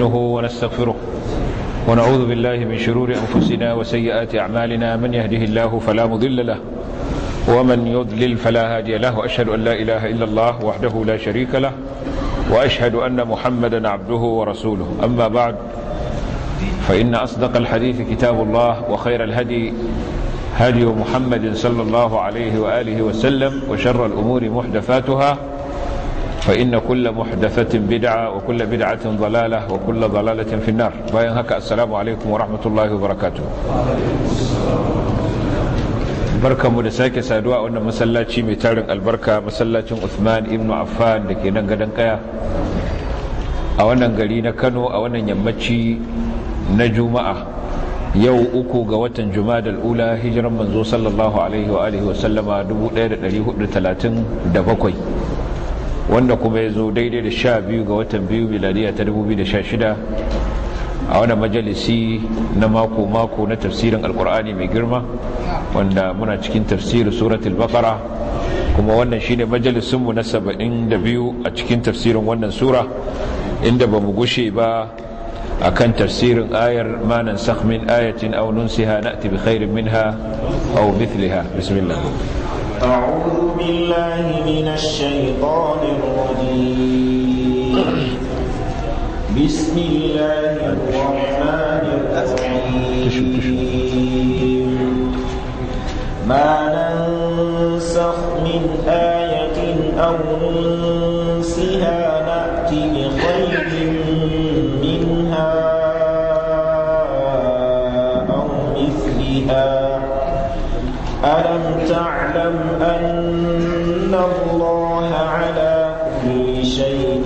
ونستعينه ونستغفره ونعوذ بالله من شرور أنفسنا وسيئات أعمالنا من يهده الله فلا مضل له ومن يضلل فلا هادي له وأشهد أن لا إله إلا الله وحده لا شريك له وأشهد أن محمدا عبده ورسوله أما بعد فإن أصدق الحديث كتاب الله وخير الهدي هدي محمد صلى الله عليه وآله وسلم وشر الأمور محدثاتها فإن كل محدثة بدعة وكل بدعة ضلالة وكل ضلالة في النار باين هكا السلام عليكم ورحمة الله وبركاته barka mu da sake saduwa a wannan masallaci mai tarin albarka masallacin Uthman ibn Affan da ke nan gadon kaya a wannan gari na Kano a wannan yammaci na Juma'a yau uku ga watan Jumadal ula hijiran manzo sallallahu alaihi wa alihi wa sallama 1437 wanda kuma ya zo daidai da sha biyu ga watan biyu miladiya ta 2016 a wani majalisi na mako-mako na tafsirin alkur'ani mai girma wanda muna cikin tafsirin suratul baqara kuma wannan shine majalisinmu na 72 a cikin tafsirin wannan sura inda ba mu gushe ba akan tafsirin ayar manan min ayatin aw nunsiha na'ti bi khairin minha aw mithliha bismillah أعوذ بالله من الشيطان الرجيم بسم الله الرحمن الرحيم ما ننسخ من آية أو ننسها نأتي بخير منها أو مثلها ألم تعلم أن الله على كل شيء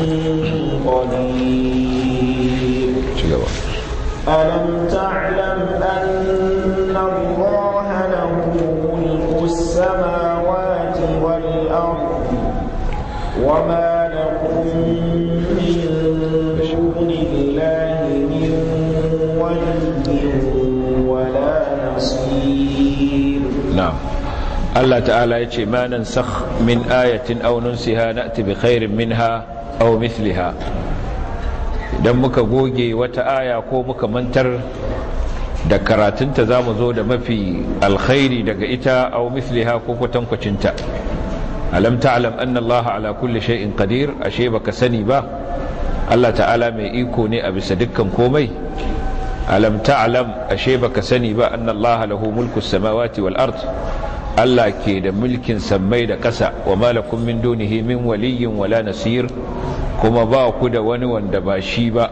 قدير ألم تعلم أن الله له ملك السماوات والأرض وما لكم من دون الله من ولي ولا نصير نعم الله تعالى يتي ما ننسخ من آية أو ننسها نأتي بخير منها أو مثلها idan muka goge wata aya ko muka mantar da karatunta za mu zo da mafi alkhairi daga ita au misliha ko kwatankwacinta alam ta'lam anna allaha ala kulli shay'in qadir ashe baka sani ba Allah ta'ala mai iko ne a bisa dukkan komai alam ta'lam ashe baka sani ba anna allaha lahu mulku samawati wal ard Allah ke da mulkin sammai da ƙasa wa malakum min dunihi min waliyyin wala nasir kuma ba ku da wani wanda ba shi ba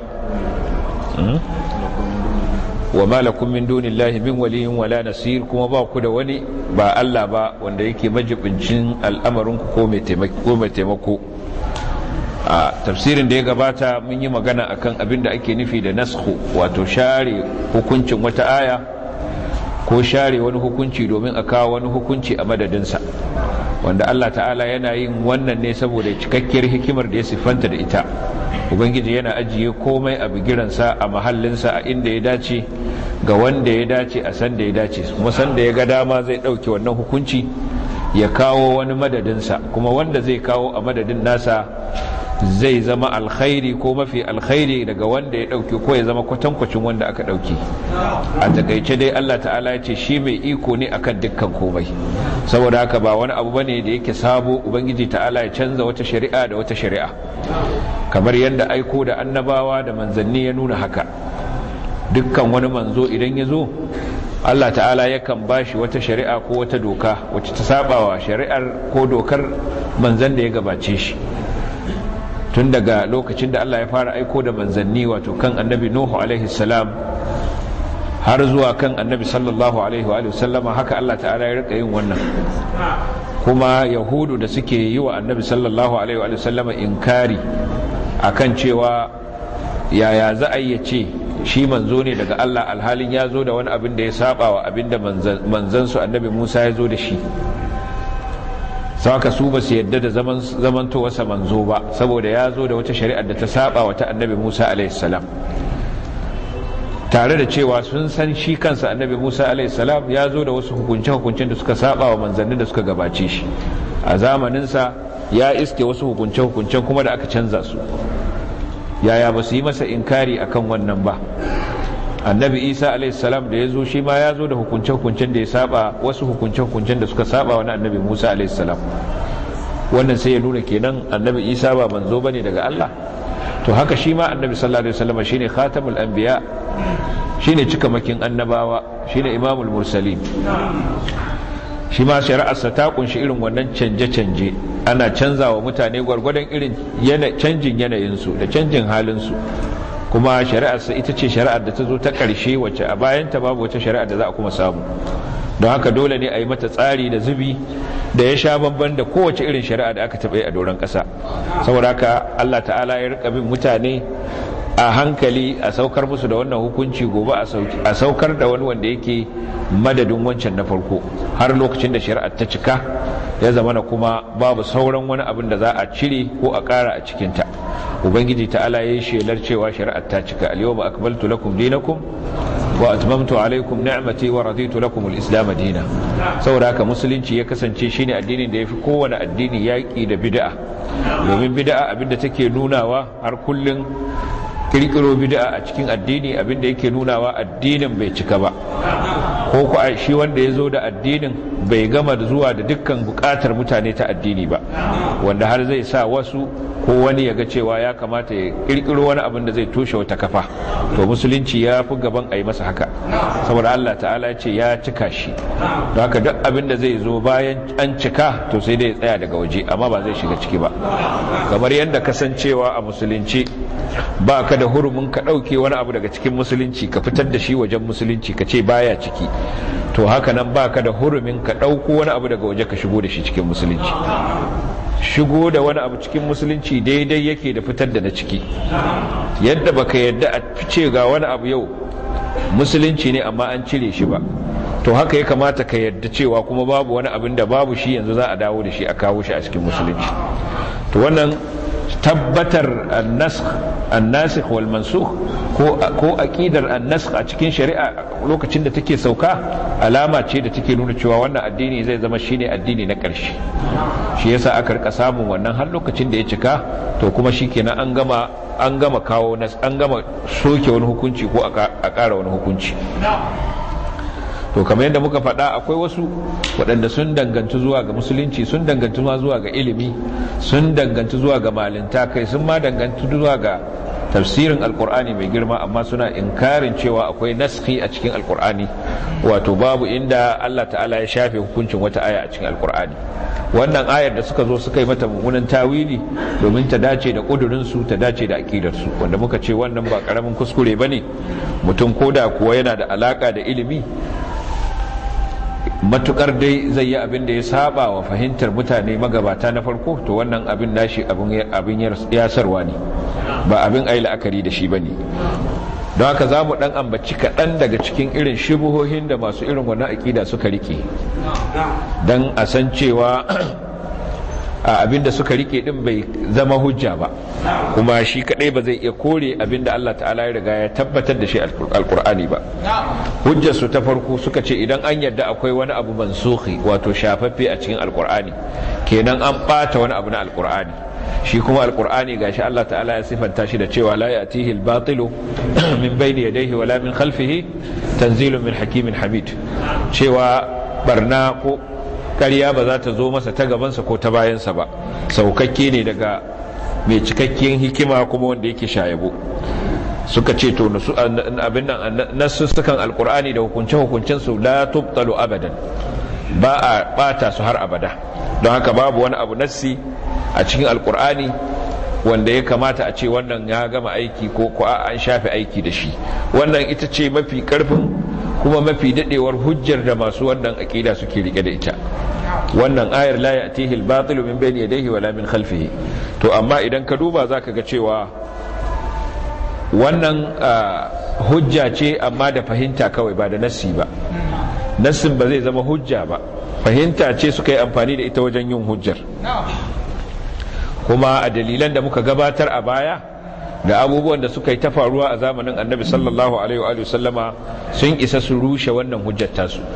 wa malakum min dunillahi min waliyyin wala nasir kuma ba ku da wani ba Allah ba wanda yake majibincin al'amarin ku ko mai taimako a tafsirin da ya gabata mun yi magana akan abin da ake nufi da naskhu wato share hukuncin wata aya ko share wani hukunci domin a kawo wani hukunci a madadinsa wanda Allah ta'ala yana yin wannan ne saboda cikakkiyar hikimar da ya siffanta da ita ubangiji yana ajiye komai a bigiransa a mahallinsa a inda ya dace ga wanda ya dace a san da ya dace kuma san da ya ga dama zai ɗauke wannan hukunci ya kawo wani madadinsa kuma wanda zai kawo a madadin nasa zai zama alkhairi ko mafi alkhairi daga wanda ya dauke ko ya zama kwatankwacin wanda aka dauke a takaice dai Allah ta'ala ya ce shi mai iko ne akan dukkan komai saboda haka ba wani abu bane da yake sabo ubangiji ta'ala ya canza wata shari'a da wata shari'a kamar yadda aiko da annabawa da manzanni ya nuna haka dukkan wani manzo idan ya zo Allah ta'ala yakan bashi wata shari'a ko wata doka wacce ta sabawa shari'ar ko dokar manzan da ya gabace shi tun daga lokacin da Allah ya fara aiko da manzanni wato kan annabi Nuhu alaihi salam har zuwa kan annabi sallallahu alaihi wa sallama haka Allah ta'ala ya rika yin wannan kuma yahudu da suke yi wa annabi sallallahu alaihi wa sallama inkari akan cewa yaya za a yi ce shi manzo ne daga Allah alhalin ya zo da wani abin da ya saba wa abin da manzansu annabi Musa ya zo da shi saka su ba su yadda da zamantowarsa manzo ba saboda ya zo da wata shari'ar da ta saba wata annabi musa alaihissalam tare da cewa sun san shi kansa annabi musa alaihissalam ya zo da wasu hukunce-hukuncen da suka saba wa manzannin da suka gabace shi a zamaninsa ya iske wasu hukunce-hukuncen kuma da aka canza su yaya ba su yi masa inkari akan wannan ba annabi isa alaihissalam da ya zo shi ma ya zo da hukunce-hukuncen da ya saba wasu hukunce-hukuncen da suka saba wani annabi musa alaihissalam wannan sai ya nuna kenan annabi isa ba manzo bane daga allah to haka shi ma annabi sallallahu alaihi wasallam shine khatamul anbiya shine cikamakin annabawa shine imamul mursalin shi ma shari'arsa ta kunshi irin wannan canje-canje ana canzawa mutane gwargwadon irin canjin yanayinsu da canjin halinsu kuma shari'arsa ita ce shari'ar da ta zo ta ƙarshe wacce a bayanta babu wata shari'ar da za a kuma samu don haka dole ne a yi mata tsari da zubi da ya sha bamban da kowace irin shari'a da aka taɓa a doron ƙasa saboda haka allah ta'ala ya rika bin mutane a hankali a saukar musu da wannan hukunci gobe a saukar da wani wanda yake madadin wancan na farko har lokacin da shari'ar ta cika ya zama na kuma babu sauran wani abin da za a cire ko a ƙara a cikinta ubangiji ta'ala ya yi shelar cewa shari'ar ta cika al-yawma akmaltu lakum dinakum wa atmamtu alaikum ni'mati wa raditu lakum al-islam dina saboda haka musulunci ya kasance shine addinin da yafi kowane addini yaki da bid'a domin bid'a abinda take nunawa har kullun kirkiro bid'a a cikin addini abinda yake nunawa addinin bai cika ba ko ku shi wanda ya zo da addinin bai gama zuwa da dukkan bukatar mutane ta addini ba wanda har zai sa wasu ko wani ya ga cewa ya kamata ya kirkiro wani abin da zai toshe wata kafa to musulunci ya fi gaban a yi masa haka saboda Allah ta'ala ya ce ya cika shi don haka duk abin da zai zo bayan an cika to sai dai ya tsaya daga waje amma ba zai shiga ciki ba kamar yadda kasancewa a musulunci ba ka da hurumin ka ɗauke wani abu daga cikin musulunci ka fitar da shi wajen musulunci ka ce baya ciki to haka nan ba ka da hurumin ka ɗauko wani abu daga waje ka shigo da shi cikin musulunci shigo da wani abu cikin musulunci daidai yake da fitar da na ciki yadda baka yadda a fice ga wani abu yau musulunci ne amma an cire shi ba to haka ya kamata ka yadda cewa kuma babu wani abin da babu shi yanzu za a dawo da shi a kawo shi a cikin musulunci to wannan tabbatar annasikh wal mansukh ko ko aqidar annasikh a cikin shari'a lokacin da take sauka alama ce da take nuna cewa wannan addini zai zama shine addini na ƙarshe shi yasa aka rika samun wannan har lokacin da ya cika to kuma shikenan an gama an gama kawo an gama soke wani hukunci ko a ƙara wani hukunci to kamar yadda muka faɗa akwai wasu waɗanda sun danganci zuwa ga musulunci sun danganci ma zuwa ga ilimi sun danganci zuwa ga malinta kai sun ma danganci zuwa ga tafsirin alkur'ani mai girma amma suna inkarin cewa akwai naski a cikin alkur'ani wato babu inda Allah ta'ala ya shafe hukuncin wata aya a cikin alkur'ani wannan ayar da suka zo suka yi mata mummunan tawili domin ta dace da ƙudurinsu ta dace da aƙidarsu wanda muka ce wannan ba ƙaramin kuskure ba ne mutum koda kuwa yana da alaƙa da ilimi matukar dai zai yi abin da ya saba wa fahimtar mutane magabata na farko to wannan abin nashi abin yasarwa ne ba abin ayi la'akari da shi ba ne don haka za mu dan ambaci kaɗan daga cikin irin shubuhohin da masu irin wannan aƙida suka rike don a san cewa abinda suka rike din bai zama hujja ba kuma shi kadai ba zai iya kore abinda Allah ta'ala ya riga ya tabbatar da shi alkur'ani ba hujjar su ta farko suka ce idan an yarda akwai wani abu mansukhi wato shafaffe a cikin alkur'ani kenan an bata wani abu na alkur'ani shi kuma alkur'ani gashi Allah ta'ala ya sifanta shi da cewa la ya'tihi al-batilu min bayni yadayhi wala min khalfihi tanzilun min hakimin hamid cewa barna ko ƙarya ba za ta zo masa ta gabansa ko ta bayansa ba saukakke ne daga mai cikakken hikima kuma wanda yake shayabo suka ce to abin nan nasussukan alkur'ani da hukunce-hukuncen su la tubtalu abadan ba a bata su har abada don haka babu wani abu nassi a cikin alkur'ani wanda ya kamata a ce wannan ya gama aiki ko ko an shafe aiki da shi wannan ita ce mafi karfin kuma mafi dadewar hujjar da masu wannan aqida suke rike da ita wannan ayar la ya'tihi al-batil min bayni yadayhi wala min khalfihi to amma idan ka duba zaka ga cewa wannan hujja ce amma da fahimta kawai ba da nassi ba nassin ba zai zama hujja ba fahimta ce suka yi amfani da ita wajen yin hujjar kuma a dalilan da muka gabatar a baya da abubuwan da suka yi ta faruwa a zamanin annabi sallallahu alaihi wa sallama sun isa su rushe wannan hujjar tasu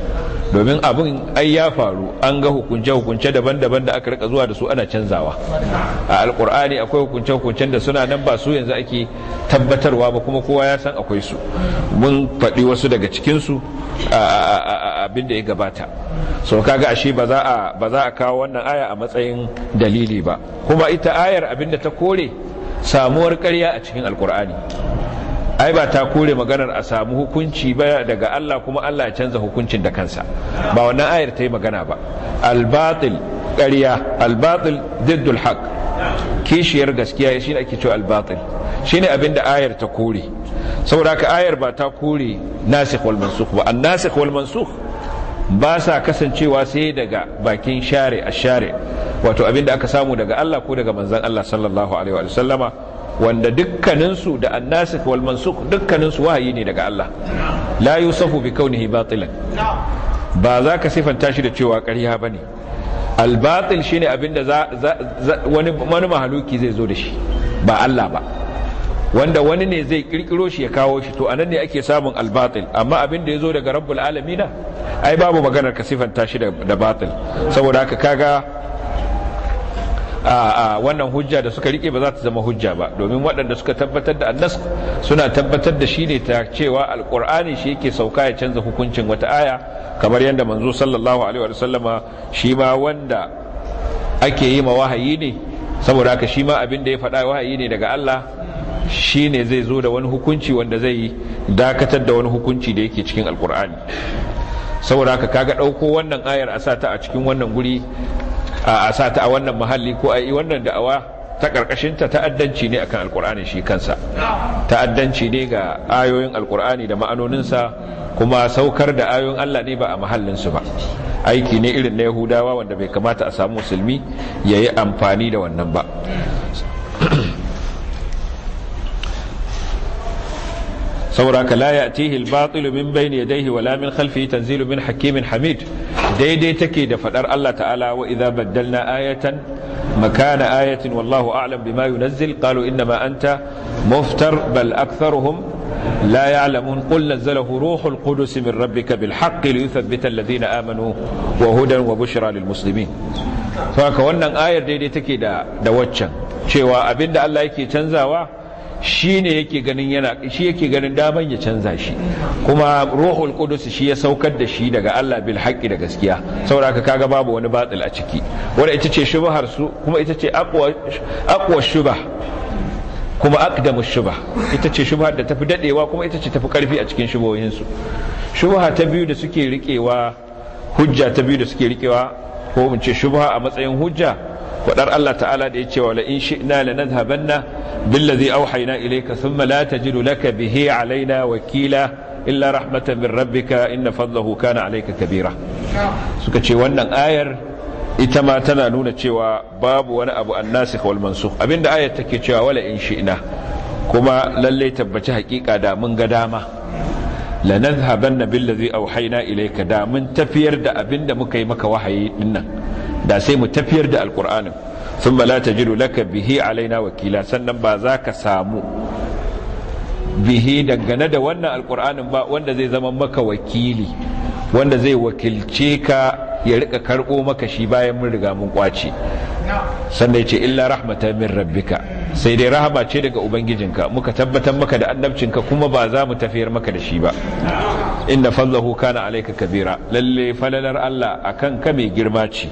domin abin ai ya faru an ga hukunce-hukunce daban-daban da aka rika zuwa da su ana canzawa a alkur'ani akwai hukunce-hukuncen da suna nan ba su yanzu ake tabbatarwa ba kuma kowa ya san akwai su mun faɗi wasu daga cikinsu abin da ya gabata so kaga ashe ba za a ba za a kawo wannan aya a matsayin dalili ba kuma ita ayar abin da ta kore samuwar ƙarya a cikin alkur'ani ai ba ta kore maganar a samu hukunci ba daga Allah kuma Allah ya canza hukuncin da kansa ba wannan ayar ta yi magana ba albatil ƙarya albatil diddul haq kishiyar gaskiya shi ne ake cewa albatil shi ne abinda ayar ta kore saboda haka ayar ba ta kore nasikh wal mansukh ba an nasikh wal mansukh ba sa kasancewa sai daga bakin share a share wato abinda aka samu daga Allah ko daga manzon Allah sallallahu alaihi wa sallama wanda dukkaninsu da annasikh wal mansukh dukkaninsu wahayi ne daga Allah la yusafu bi kaunihi batilan ba za ka sifanta shi da cewa ƙarya bane al batil shine abinda za, wani wani mahaluki zai zo da shi ba Allah ba wanda wani ne zai kirkiro shi ya kawo shi to anan ne ake samun al batil amma abinda ya zo daga rabbul alamina ai babu maganar ka sifanta shi da batil saboda haka kaga a wannan hujja da suka rike ba za ta zama hujja ba domin waɗanda suka tabbatar da annas suna tabbatar da shi ne ta cewa alkur'ani shi yake sauka ya canza hukuncin wata aya kamar yadda manzo sallallahu alaihi wa sallama shi ma wanda ake yi ma wahayi ne saboda haka shi ma abin da ya faɗa wahayi ne daga Allah shi ne zai zo da wani hukunci wanda zai dakatar da wani hukunci da yake cikin alkur'ani saboda haka kaga ɗauko wannan ayar a sata a cikin wannan guri a sata a wannan mahalli ko a yi wannan da'awa ta ƙarƙashinta ta'addanci ne akan alkur'ani shi kansa ta'addanci ne ga ayoyin alkur'ani da ma'anoninsa kuma saukar da ayoyin Allah ne ba a mahallinsu ba aiki ne irin na yahudawa wanda bai kamata a samu musulmi ya yi amfani da wannan ba saboda ka la ya'tihi al-batil min bayni yadayhi wala min khalfihi tanzilu min hakimin hamid daidai take da fadar Allah ta'ala wa idza baddalna ayatan makana ayatin wallahu a'lam bima yunazzil qalu inma anta muftar bal aktharuhum لا يعلمون قل نزله روح القدس من ربك بالحق ليثبت الذين آمنوا وهدى وبشرى للمسلمين فهكا wannan ayar daidai take da da waccan cewa abinda Allah yake canzawa shi ne yake ganin yana shi yake ganin daman ya canza shi kuma ruhul qudus shi ya saukar da shi daga Allah bil haqqi da gaskiya saboda haka kaga babu wani batil a ciki wanda ita ce shubhar su kuma ita ce aqwa aqwa shubah kuma aqdamu shubah ita ce shubhar da tafi dadewa kuma ita ce tafi karfi a cikin shubohin su shubha ta biyu da suke rikewa hujja ta biyu da suke rikewa ko mun ce shubha a matsayin hujja wadar Allah ta'ala da ya ce wa la in shi'na lanadhhabanna billazi awhayna ilayka thumma la tajidu laka bihi alaina wakila illa rahmatan min rabbika inna fadlahu kana alayka kabira suka ce wannan ayar ita ma tana nuna cewa babu wani abu annasikh wal mansukh abinda ayar take cewa wala in shi'na kuma lalle tabbaci hakika da mun ga dama lanadhhabanna billazi awhayna ilayka da mun tafiyar da abinda muka yi maka wahayi dinnan da sai mu tafiyar da alkur'anin sun la tajidu laka bihi alaina wakila sannan ba za ka samu bihi dangane da wannan alkur'anin ba wanda zai zama maka wakili wanda zai wakilce ka ya rika karbo maka shi bayan mun riga mun kwace sannan ce illa rahmatan min rabbika sai dai rahama ce daga ubangijinka muka tabbatar maka da annabcinka kuma ba za mu tafiyar maka da shi ba inna fadlahu kana alayka kabira lalle falalar Allah akan ka mai girma ce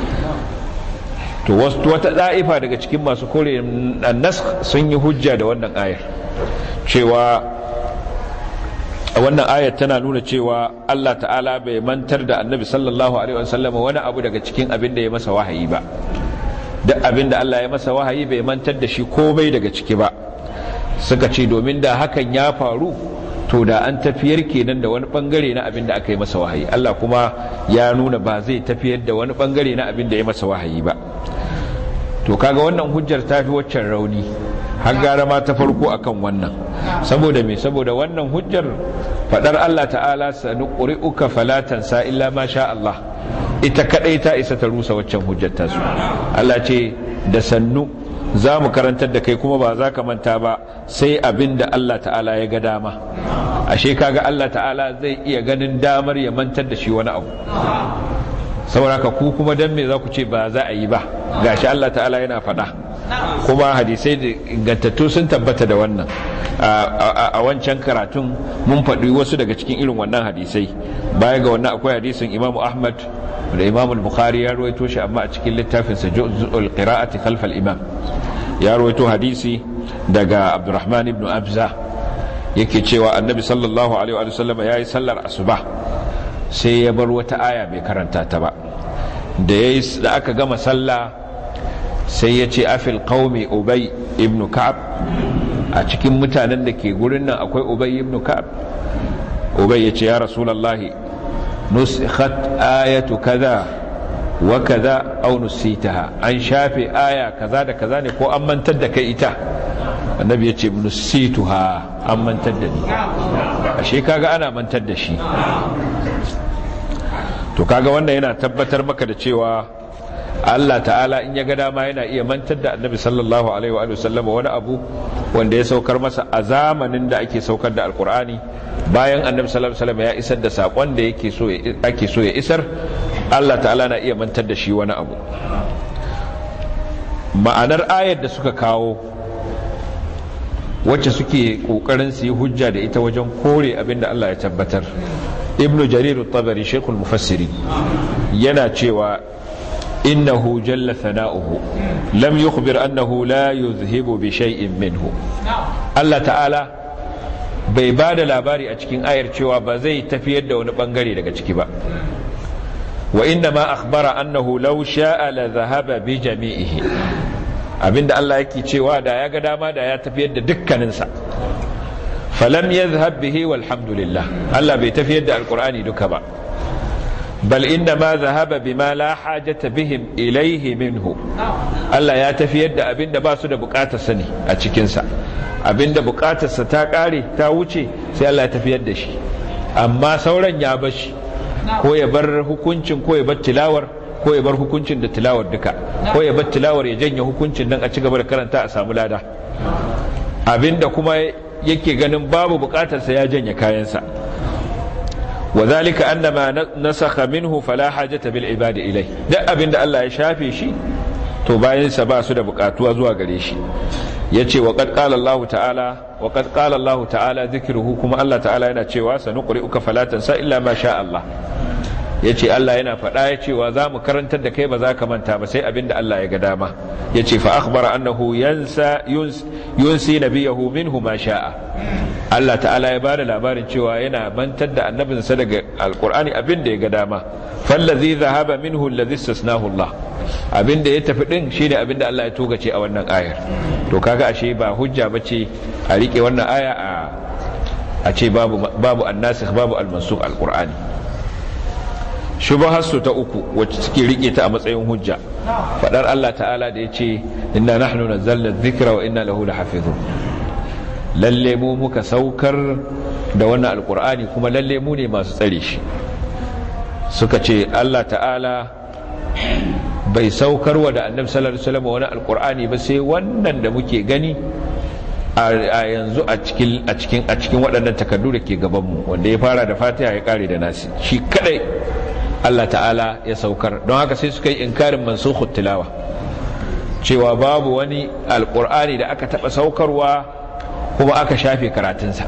to wasu wata da'ifa daga cikin masu kore annas sun yi hujja da wannan ayar cewa wannan ayar tana nuna cewa Allah ta'ala bai mantar da annabi sallallahu alaihi wasallam wani abu daga cikin abin da ya masa wahayi ba duk abin da Allah ya masa wahayi bai mantar da shi komai daga ciki ba suka ce domin da hakan ya faru to da an tafiyar kenan da wani bangare na abin da aka yi masa wahayi Allah kuma ya nuna ba zai tafiyar da wani bangare na abin da ya masa wahayi ba to kaga wannan hujjar ta fi waccan rauni har gara ma ta farko akan wannan saboda me saboda wannan hujjar fadar Allah ta'ala sanuqri'uka fala tansa illa ma sha Allah ita kadai ta isa ta rusa waccan hujjar ta su Allah ce da sannu za mu karantar da kai kuma ba za ka manta ba sai abin da Allah ta'ala ya ga dama ashe kaga Allah ta'ala zai iya ganin damar ya mantar da shi wani abu saboda ka ku kuma dan me za ku ce ba za a yi ba gashi Allah ta'ala yana faɗa kuma hadisai da ingantattu sun tabbata da wannan a wancan karatun mun faɗi wasu daga cikin irin wannan hadisai baya ga wannan akwai hadisin imamu ahmad da imamu bukhari ya ruwaito shi amma a cikin littafinsa juz'ul qira'ati khalfal imam ya ruwaito hadisi daga abdurrahman ibn abza yake cewa annabi sallallahu alaihi wa sallam ya yi sallar asuba sai ya bar wata aya bai karanta ta ba da aka gama sallah sai ya ce afil qaumi ubay ibn ka'ab a cikin mutanen da ke gurin nan akwai ubay ibn ka'ab ubay ya ce ya rasulullahi nusikhat ayatu kaza wa kaza aw nusitaha an shafe aya kaza da kaza ne ko an mantar da kai ita annabi ya ce nusituha an mantar da ni ashe kaga ana mantar da shi to kaga wannan yana tabbatar maka da cewa Allah ta'ala in ya ga dama yana iya mantar da annabi sallallahu alaihi wa sallam wani abu wanda ya saukar masa a zamanin da ake saukar da alkur'ani bayan annabi sallallahu alaihi wasallam ya isar da sakon da yake so ake so ya isar Allah ta'ala na iya mantar da shi wani abu ma'anar ayar da suka kawo wacce suke kokarin su yi hujja da ita wajen kore abinda Allah ya tabbatar ibnu jarir at-tabari shaykhul mufassiri yana cewa innahu jalla thana'uhu lam yukhbir annahu la yuzhibu bi shay'in minhu Allah ta'ala bai ba da labari a cikin ayar cewa ba zai tafiyar da wani bangare daga ciki ba wa inna ma akhbara annahu law sha'a la dhahaba bi jami'ihi abinda Allah yake cewa da ya ga dama da ya tafiyar da dukkaninsa falam yadhhab bihi walhamdulillah Allah bai tafiyar da alqur'ani duka ba bal inna ma zahaba bima la hajata bihim ilaihi minhu Allah ya tafiyar da abinda ba su da bukatar sani a cikin sa abinda bukatar sa ta kare ta wuce sai Allah ya tafiyar da shi amma sauran ya bar shi ko ya bar hukuncin ko ya bar tilawar ko ya bar hukuncin da tilawar duka ko ya bar tilawar ya janye hukuncin dan a ci gaba da karanta a samu lada abinda kuma yake ganin babu bukatar sa ya janye kayansa وذلك أن ما نسخ منه فلا حاجة بالعباد إليه ده أبن الله يشافي شي to bayan sa ba su da bukatuwa zuwa gare shi yace wa qad qala Allah ta'ala wa qad qala Allah ta'ala dhikruhu kuma Allah ta'ala yana cewa sanuqri'uka fala tansa illa ma sha Allah yace Allah yana faɗa ya cewa za mu karantar da kai ba za ka manta ba sai abinda Allah ya ga dama yace fa akhbara annahu yansa yunsi nabiyahu minhu ma sha'a Allah ta'ala ya bada labarin cewa yana mantar da annabinsa daga alkur'ani abin da ya ga dama fallazi zahaba minhu allazi istasnahu Allah abin da ya tafi din shine abin da Allah ya togace a wannan ayar to kaga ashe ba hujja bace a rike wannan aya a a ce babu babu annasikh babu almansukh alqur'ani shubaharsu ta uku wacce suke rike ta a matsayin hujja fadar Allah ta'ala da yace inna nahnu nazzalna dhikra wa inna lahu lahafizun lalle mu muka saukar da wannan alkur'ani kuma lalle mu ne masu tsare shi suka ce Allah ta'ala bai saukar wa da annabi sallallahu alaihi wasallam wani alkur'ani ba sai wannan da muke gani a yanzu a cikin a cikin a cikin waɗannan takardu da ke gaban mu wanda ya fara da Fatiha ya kare da Nasi shi kadai Allah ta'ala ya saukar don haka sai suka yi inkarin mansukhut tilawa cewa babu wani alkur'ani da aka taba saukarwa kuma aka shafe karatunsa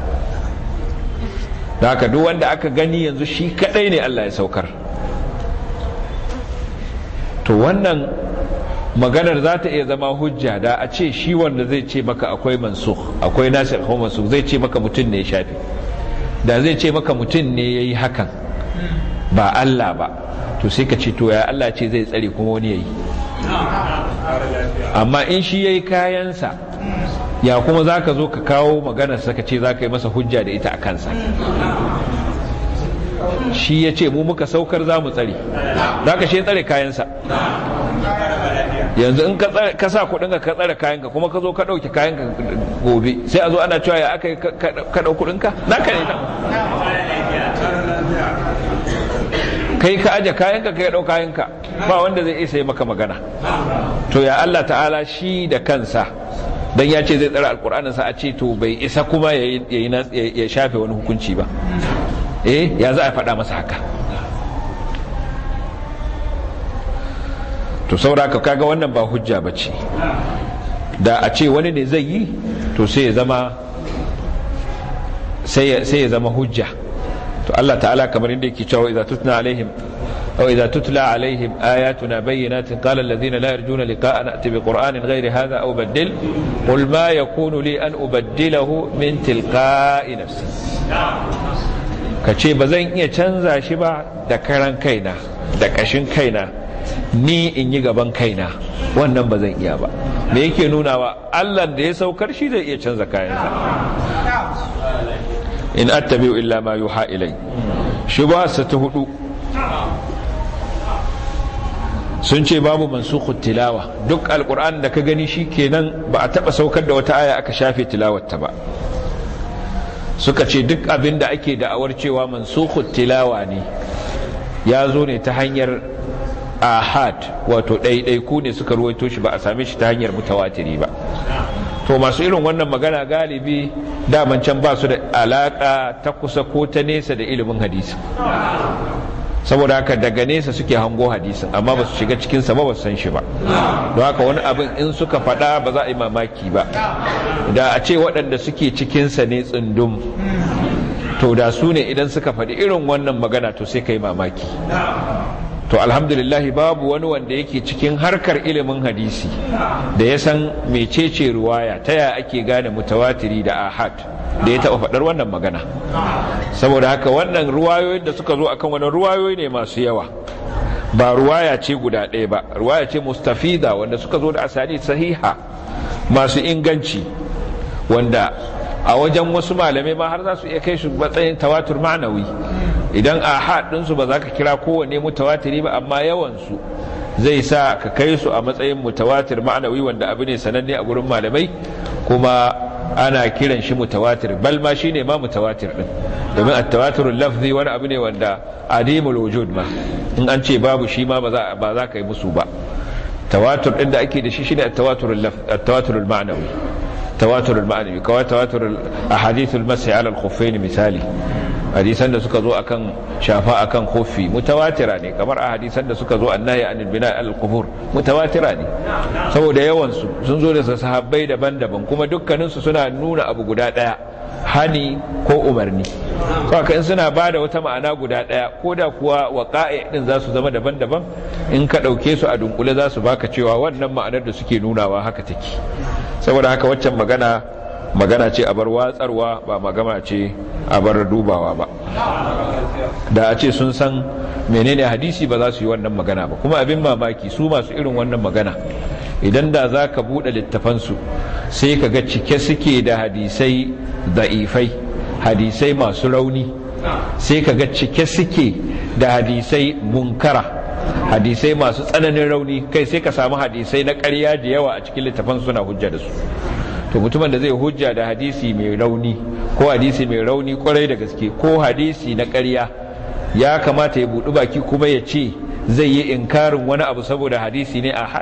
da haka duk wanda aka gani yanzu shi kadai ne Allah ya saukar to wannan maganar za ta iya zama hujja da a ce shi wanda zai ce maka akwai mansukh akwai nasir ko mansukh zai ce maka mutum ne ya shafe da zai ce maka mutum ne ya yi hakan ba Allah ba to sai ka ce to ya Allah ce zai tsare kuma wani ya yi amma in shi ya yi kayansa ya kuma za ka zo ka kawo maganarsa ka ce za ka yi masa hujja da ita a kansa shi ya ce mu muka saukar za mu tsare za ka shi tsare kayansa yanzu in ka sa kudinka ka tsare kayanka kuma ka zo ka ɗauki kayanka gobe sai a zo ana cewa ya aka yi ka ɗau kudinka na ka ne ta kai ka aje kayanka kai ɗau kayanka ba wanda zai isa yi maka magana to ya Allah ta'ala shi da kansa dan ya ce zai tsara alkur'anin sa a ce to bai isa kuma ya shafe wani hukunci ba eh ya za a faɗa masa haka to sauraka kaga wannan ba hujja ba ce da a ce wani ne zai yi to sai ya zama sai ya zama hujja to Allah ta'ala kamar inda yake cewa idza tutna alaihim aw idza tutla alaihim ayatuna bayyinatin qala alladhina la yarjuna liqa'ana ati bi qur'anin ghayri hadha aw baddil qul ma yakunu li an ubaddilahu min tilqa'i nafsi kace ba zan iya canza shi ba da karan kaina da kashin kaina ni in yi gaban kaina wannan ba zan iya ba me yake nunawa Allah da ya saukar shi zai iya canza kayansa in attabi'u illa ma yuha ilai shubha ta hudu sun ce babu mansukhu tilawa duk alquran da ka gani shi kenan ba a taba saukar da wata aya aka shafe tilawarta ba suka ce duk abin da ake da'awar cewa mansukhu tilawa ne ya zo ne ta hanyar ahad wato ɗaiɗaiku ne suka ruwaito shi ba a same shi ta hanyar mutawatiri ba to masu irin wannan magana galibi daman can ba su da alaka ta kusa ko ta nesa da ilimin hadisi saboda haka daga nesa suke hango hadisin amma ba su shiga cikinsa ba ba su san shi ba don haka wani abin in suka faɗa ba za a yi mamaki ba da a ce waɗanda suke cikinsa ne tsundum to da su ne idan suka faɗi irin wannan magana to sai ka yi mamaki to alhamdulillah babu wani wanda yake cikin harkar ilimin hadisi da ya san mecece ruwaya ta ya ake gane mutawatiri da ahad da ya taɓa faɗar wannan magana saboda haka wannan ruwayoyin da suka zo akan wani ruwayoyi ne masu yawa ba ruwaya ce guda ɗaya ba ruwaya ce mustafida wanda suka zo da asali sahiha masu inganci wanda a wajen wasu malamai ma har za su iya kai shi matsayin tawatur ma'anawi idan a haɗinsu ba za ka kira kowane mutawatiri ba amma yawansu zai sa ka kai su a matsayin mutawatir ma'anawi wanda abu ne sananne a gurin malamai kuma ana kiran shi mutawatir bal ma shine ma mutawatir din domin at-tawaturul lafzi wani abu ne wanda adimul wujud ma in an ce babu shi ma ba za ba za ka yi musu ba tawatur din da ake da shi shine at-tawaturul lafzi at-tawaturul ma'nawi tawaturul ma'nawi kawai tawaturul ahadithul mas'i ala al-khuffain misali hadisan da suka zo akan shafa akan kofi mutawatira ne kamar a hadisan da suka zo annahi anil bina al qubur mutawatira ne saboda yawan su sun zo da sahabbai daban-daban kuma dukkanin su suna nuna abu guda daya hani ko umarni saka in suna bada wata ma'ana guda daya ko da kuwa waqa'i din za su zama daban-daban in ka dauke su a dunkule za su baka cewa wannan ma'anar da suke nunawa haka take saboda haka waccan magana magana ce a bar watsarwa ba magana ce a bar dubawa ba da a ce sun san menene hadisi ba za su yi wannan magana ba kuma abin mamaki su masu irin wannan magana idan da za ka buɗe littafansu sai ka ga cike suke da hadisai da'ifai hadisai masu rauni sai ka ga cike suke da hadisai munkara hadisai masu tsananin rauni kai sai ka samu hadisai na ƙarya da yawa a cikin littafan suna hujja da su to mutumin da zai hujja da hadisi mai rauni ko hadisi mai rauni kwarai da gaske ko hadisi na ƙarya ya kamata ya buɗi baki kuma ya ce zai yi inkarin wani abu saboda hadisi ne a had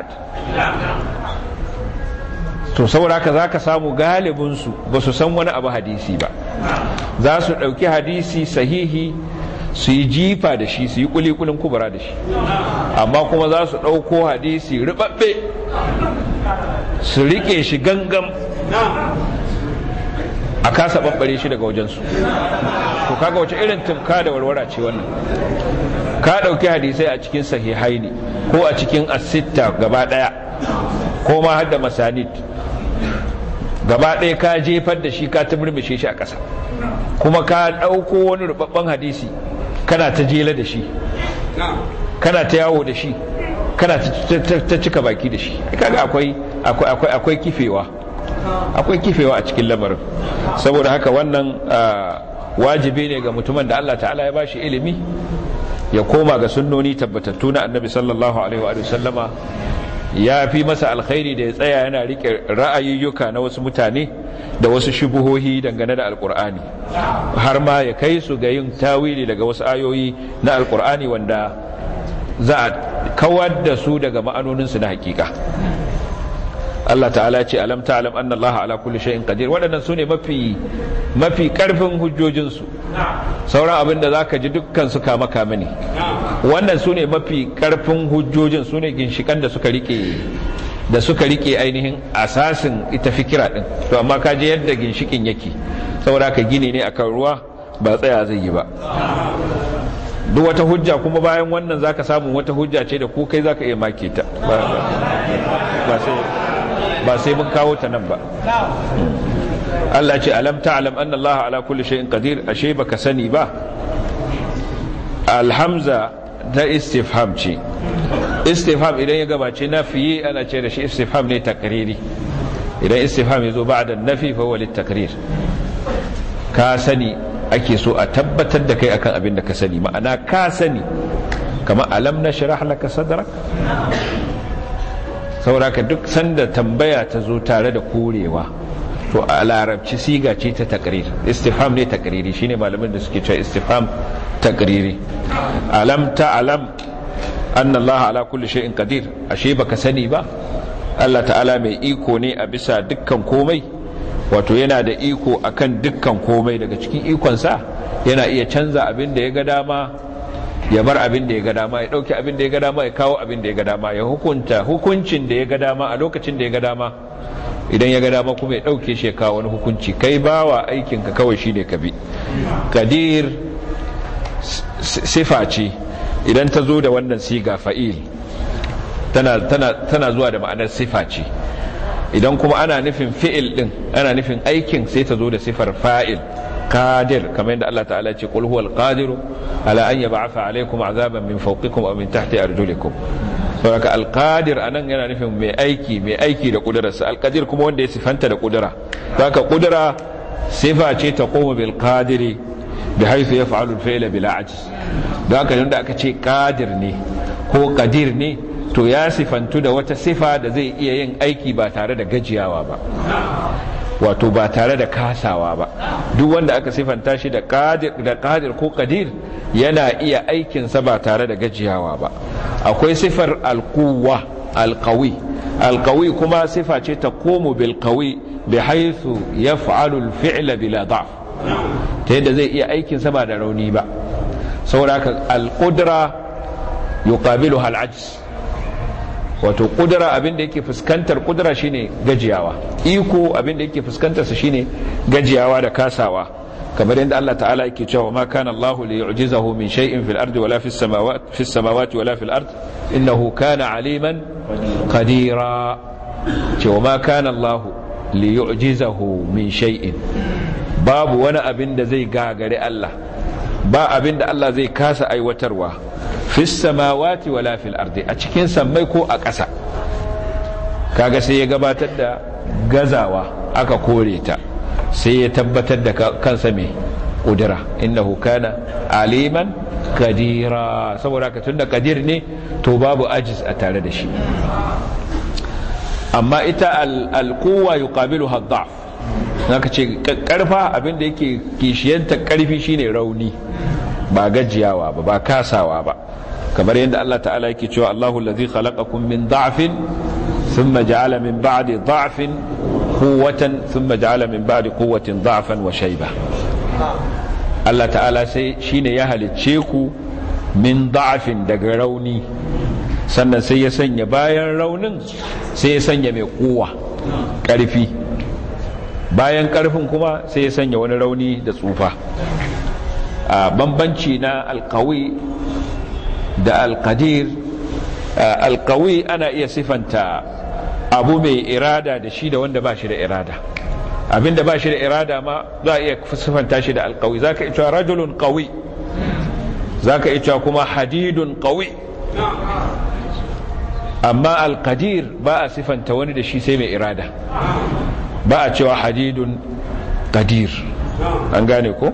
to saboda haka za ka samu galibinsu ba su san wani abu hadisi ba za su ɗauki hadisi sahihi su yi jifa da shi su yi kulikulin kubura da shi amma kuma za su ɗauko hadisi ribabbe su riƙe shi gangam a kasa ɓaɓɓare shi daga wajensu to kaga wace irin tumka da warwara ce wannan ka ɗauki hadisai a cikin sahihaini ko a cikin asitta gaba ɗaya ko ma har da masanid gaba ɗaya ka jefar da shi ka ta murmushe shi a ƙasa kuma ka ɗauko wani rubabban hadisi kana ta jela da shi kana ta yawo da shi kana ta cika baki da shi kaga akwai akwai akwai kifewa akwai kifewa a cikin lamarin saboda haka wannan wajibi ne ga mutumin da Allah ta'ala ya bashi ilimi ya koma ga sunnoni tabbatattu na annabi sallallahu alaihi wa sallama ya fi masa alkhairi da ya tsaya yana rike ra'ayoyuka na wasu mutane da wasu shubuhohi dangane da alkur'ani har ma ya kai su ga yin tawili daga wasu ayoyi na alkur'ani wanda za a kawar da su daga ma'anoninsu na hakika Allah ta'ala ce alam ta'lam anna Allah ala kulli shay'in qadir waɗannan sune mafi mafi karfin hujjojinsu sauran abin da zaka ji dukkan su kama kama ne wannan sune mafi karfin hujjojin sune ginshikan da suka rike da suka rike ainihin asasin ita fikira din to amma ka je yadda ginshikin yake saboda ka gini ne akan ruwa ba tsaya zai yi ba duk wata hujja kuma bayan wannan zaka samu wata hujja ce da ko kai zaka iya make ta ba sai ba sai mun kawo ta nan ba Allah ce alam ta'lam anna Allah ala kulli shay'in qadir ashe baka sani ba alhamza ta istifham ce istifham idan ya gabace nafi ana ce da shi istifham ne takriri idan istifham ya zo ba'da nafi fa huwa litakrir ka sani ake so a tabbatar da kai akan abin da ka sani ma'ana ka sani kama alam nashrah laka sadrak sauraka duk sanda tambaya ta zo tare da korewa to a larabci siga ce ta takrir istifham ne takriri shine malamin da suke cewa istifham takriri alam ta alam anna Allah ala kulli shay'in qadir ashe baka sani ba Allah ta'ala mai iko ne a bisa dukkan komai wato yana da iko akan dukkan komai daga cikin ikonsa yana iya canza abin da ya ga dama ya bar abin da ya ga dama ya dauki abin da ya ga dama ya kawo abin da ya ga dama ya hukunta hukuncin da ya ga dama a lokacin da ya ga dama idan ya ga dama kuma ya dauke shi ya kawo wani hukunci kai bawa aikin ka kawai shine ka bi kadir sifa ce idan ta zo da wannan siga fa'il tana tana tana zuwa da ma'anar sifa ce idan kuma ana nufin fi'il din ana nufin aikin sai ta zo da sifar fa'il qadir kamar yadda Allah ta'ala ce qul huwal qadiru ala an yab'atha alaykum azaban min fawqikum aw min tahti arjulikum saboda alqadir anan yana nufin mai aiki mai aiki da kudurarsa alqadir kuma wanda ya sifanta da kudura haka kudura sifa ce ta qoma bil qadiri bi haythu yaf'alu al-fi'la bila ajz don haka da aka ce qadir ne ko qadir ne to ya sifantu da wata sifa da zai iya yin aiki ba tare da gajiyawa ba wato ba tare da kasawa ba duk wanda aka sifanta shi da qadir da qadir ko qadir yana iya aikinsa ba tare da gajiyawa ba akwai sifar alquwa alqawi alqawi kuma sifa ce ta komu bil qawi bi haythu yaf'alu al-fi'la bila da'f ta yadda zai iya aikinsa ba da rauni ba saboda al-qudra yuqabiluha al-ajz wato kudura abinda yake fuskantar kudura shine gajiyawa iko abinda yake fuskantar sa shine gajiyawa da kasawa kamar yadda Allah ta'ala yake cewa ma kana Allahu li yu'jizahu min shay'in fil ardi wala fis samawati fis samawati wala fil ard innahu kana aliman qadira cewa ma kana Allahu li yu'jizahu min shay'in babu wani abin da zai gagare Allah ba abin da Allah zai kasa aiwatarwa fis samawati wala fil ardi a cikin sammai ko a ƙasa kaga sai ya gabatar da gazawa aka kore ta sai ya tabbatar da kansa mai kudura innahu kana aliman kadira saboda ka tunda kadir ne to babu ajiz a tare da shi amma ita alquwa yuqabiluha ad-da'f zaka ce karfa abinda yake kishiyanta karfi shine rauni ba gajiyawa ba ba kasawa ba kamar yadda Allah ta'ala yake cewa Allahu allazi khalaqakum min da'fin thumma ja'ala min ba'di da'fin quwwatan thumma ja'ala min ba'di quwwatin da'fan wa shayba Allah ta'ala sai shine ya halicce ku min da'fin daga rauni sannan sai ya sanya bayan raunin sai ya sanya mai kuwa ƙarfi bayan ƙarfin kuma sai ya sanya wani rauni da tsufa a bambanci na alkawi da alkadir alkawi ana iya sifanta abu mai irada da shi da wanda ba shi da irada abinda ba shi da irada ma za a iya sifanta shi da alkawi za ka ita rajulun kawi za ka ita kuma hadidun kawi amma alkadir ba a sifanta wani da shi sai mai irada ba a cewa hadidun kadir an gane ko?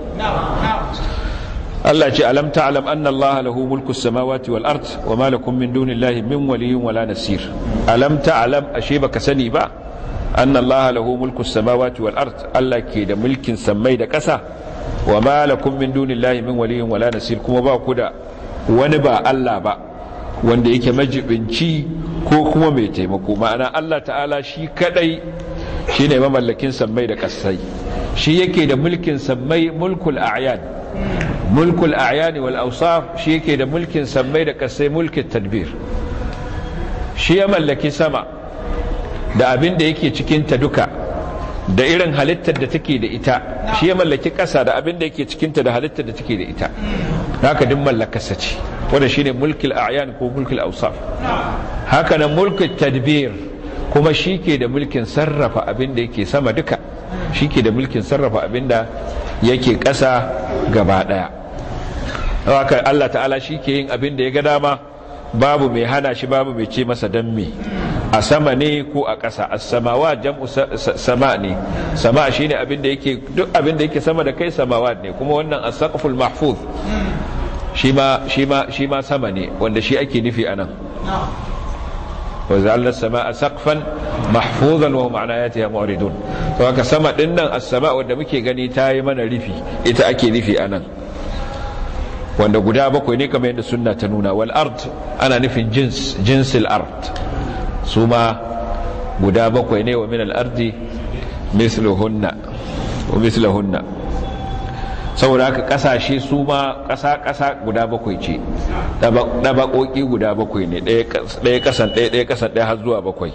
Allah ce alam ta'lam anna Allah lahu mulku samawati wal ard wa ma lakum min dunillahi min waliyyin wala nasir alam ta'lam ashe baka sani ba anna allaha lahu mulku samawati wal ard Allah ke da mulkin sammai da ƙasa wa ma lakum min dunillahi min waliyyin wala nasir kuma ba ku da wani ba Allah ba wanda yake majibinci ko kuma mai taimako ma'ana Allah ta'ala shi kadai shine mamallakin sammai da ƙasai shi yake da mulkin sammai mulkul a'yan mulkul a'yani wal awsaf shi yake da mulkin sammai da ƙasai mulkin tadbir shi ya mallaki sama da abin da yake cikinta duka da irin halittar da take da ita shi ya mallaki ƙasa da abin da yake cikinta da halittar da take da ita haka duk mallakarsa ce wanda shine mulkil a'yan ko mulkil awsaf haka nan mulkil tadbir kuma shi ke da mulkin sarrafa abin da yake sama duka shi ke da mulkin sarrafa abin da yake ƙasa gaba ɗaya haka Allah ta'ala shi ke yin abin da ya ga dama babu mai hana shi babu mai ce masa dan me a sama ne ko a ƙasa as-samawa jam'u sama ne sama shine abin da yake duk abin da yake sama da kai samawa ne kuma wannan as-saqful mahfuz shi ma shi ma shi ma sama ne wanda shi ake nufi anan wa za'alna as-samaa saqfan mahfuzan wa hum an ayatiha mu'ridun to haka sama din nan as-sama wanda muke gani ta yi mana rufi ita ake nufi anan wanda guda bakwai ne kamar yadda sunna ta nuna wal ard ana nufin jins jinsil ard su ma guda bakwai ne wa min al ardi misluhunna wa mislahunna saboda haka kasashe su ma kasa kasa guda bakwai ce dabakoki guda bakwai ne ɗaya kasan ɗaya ɗaya kasan ɗaya har zuwa bakwai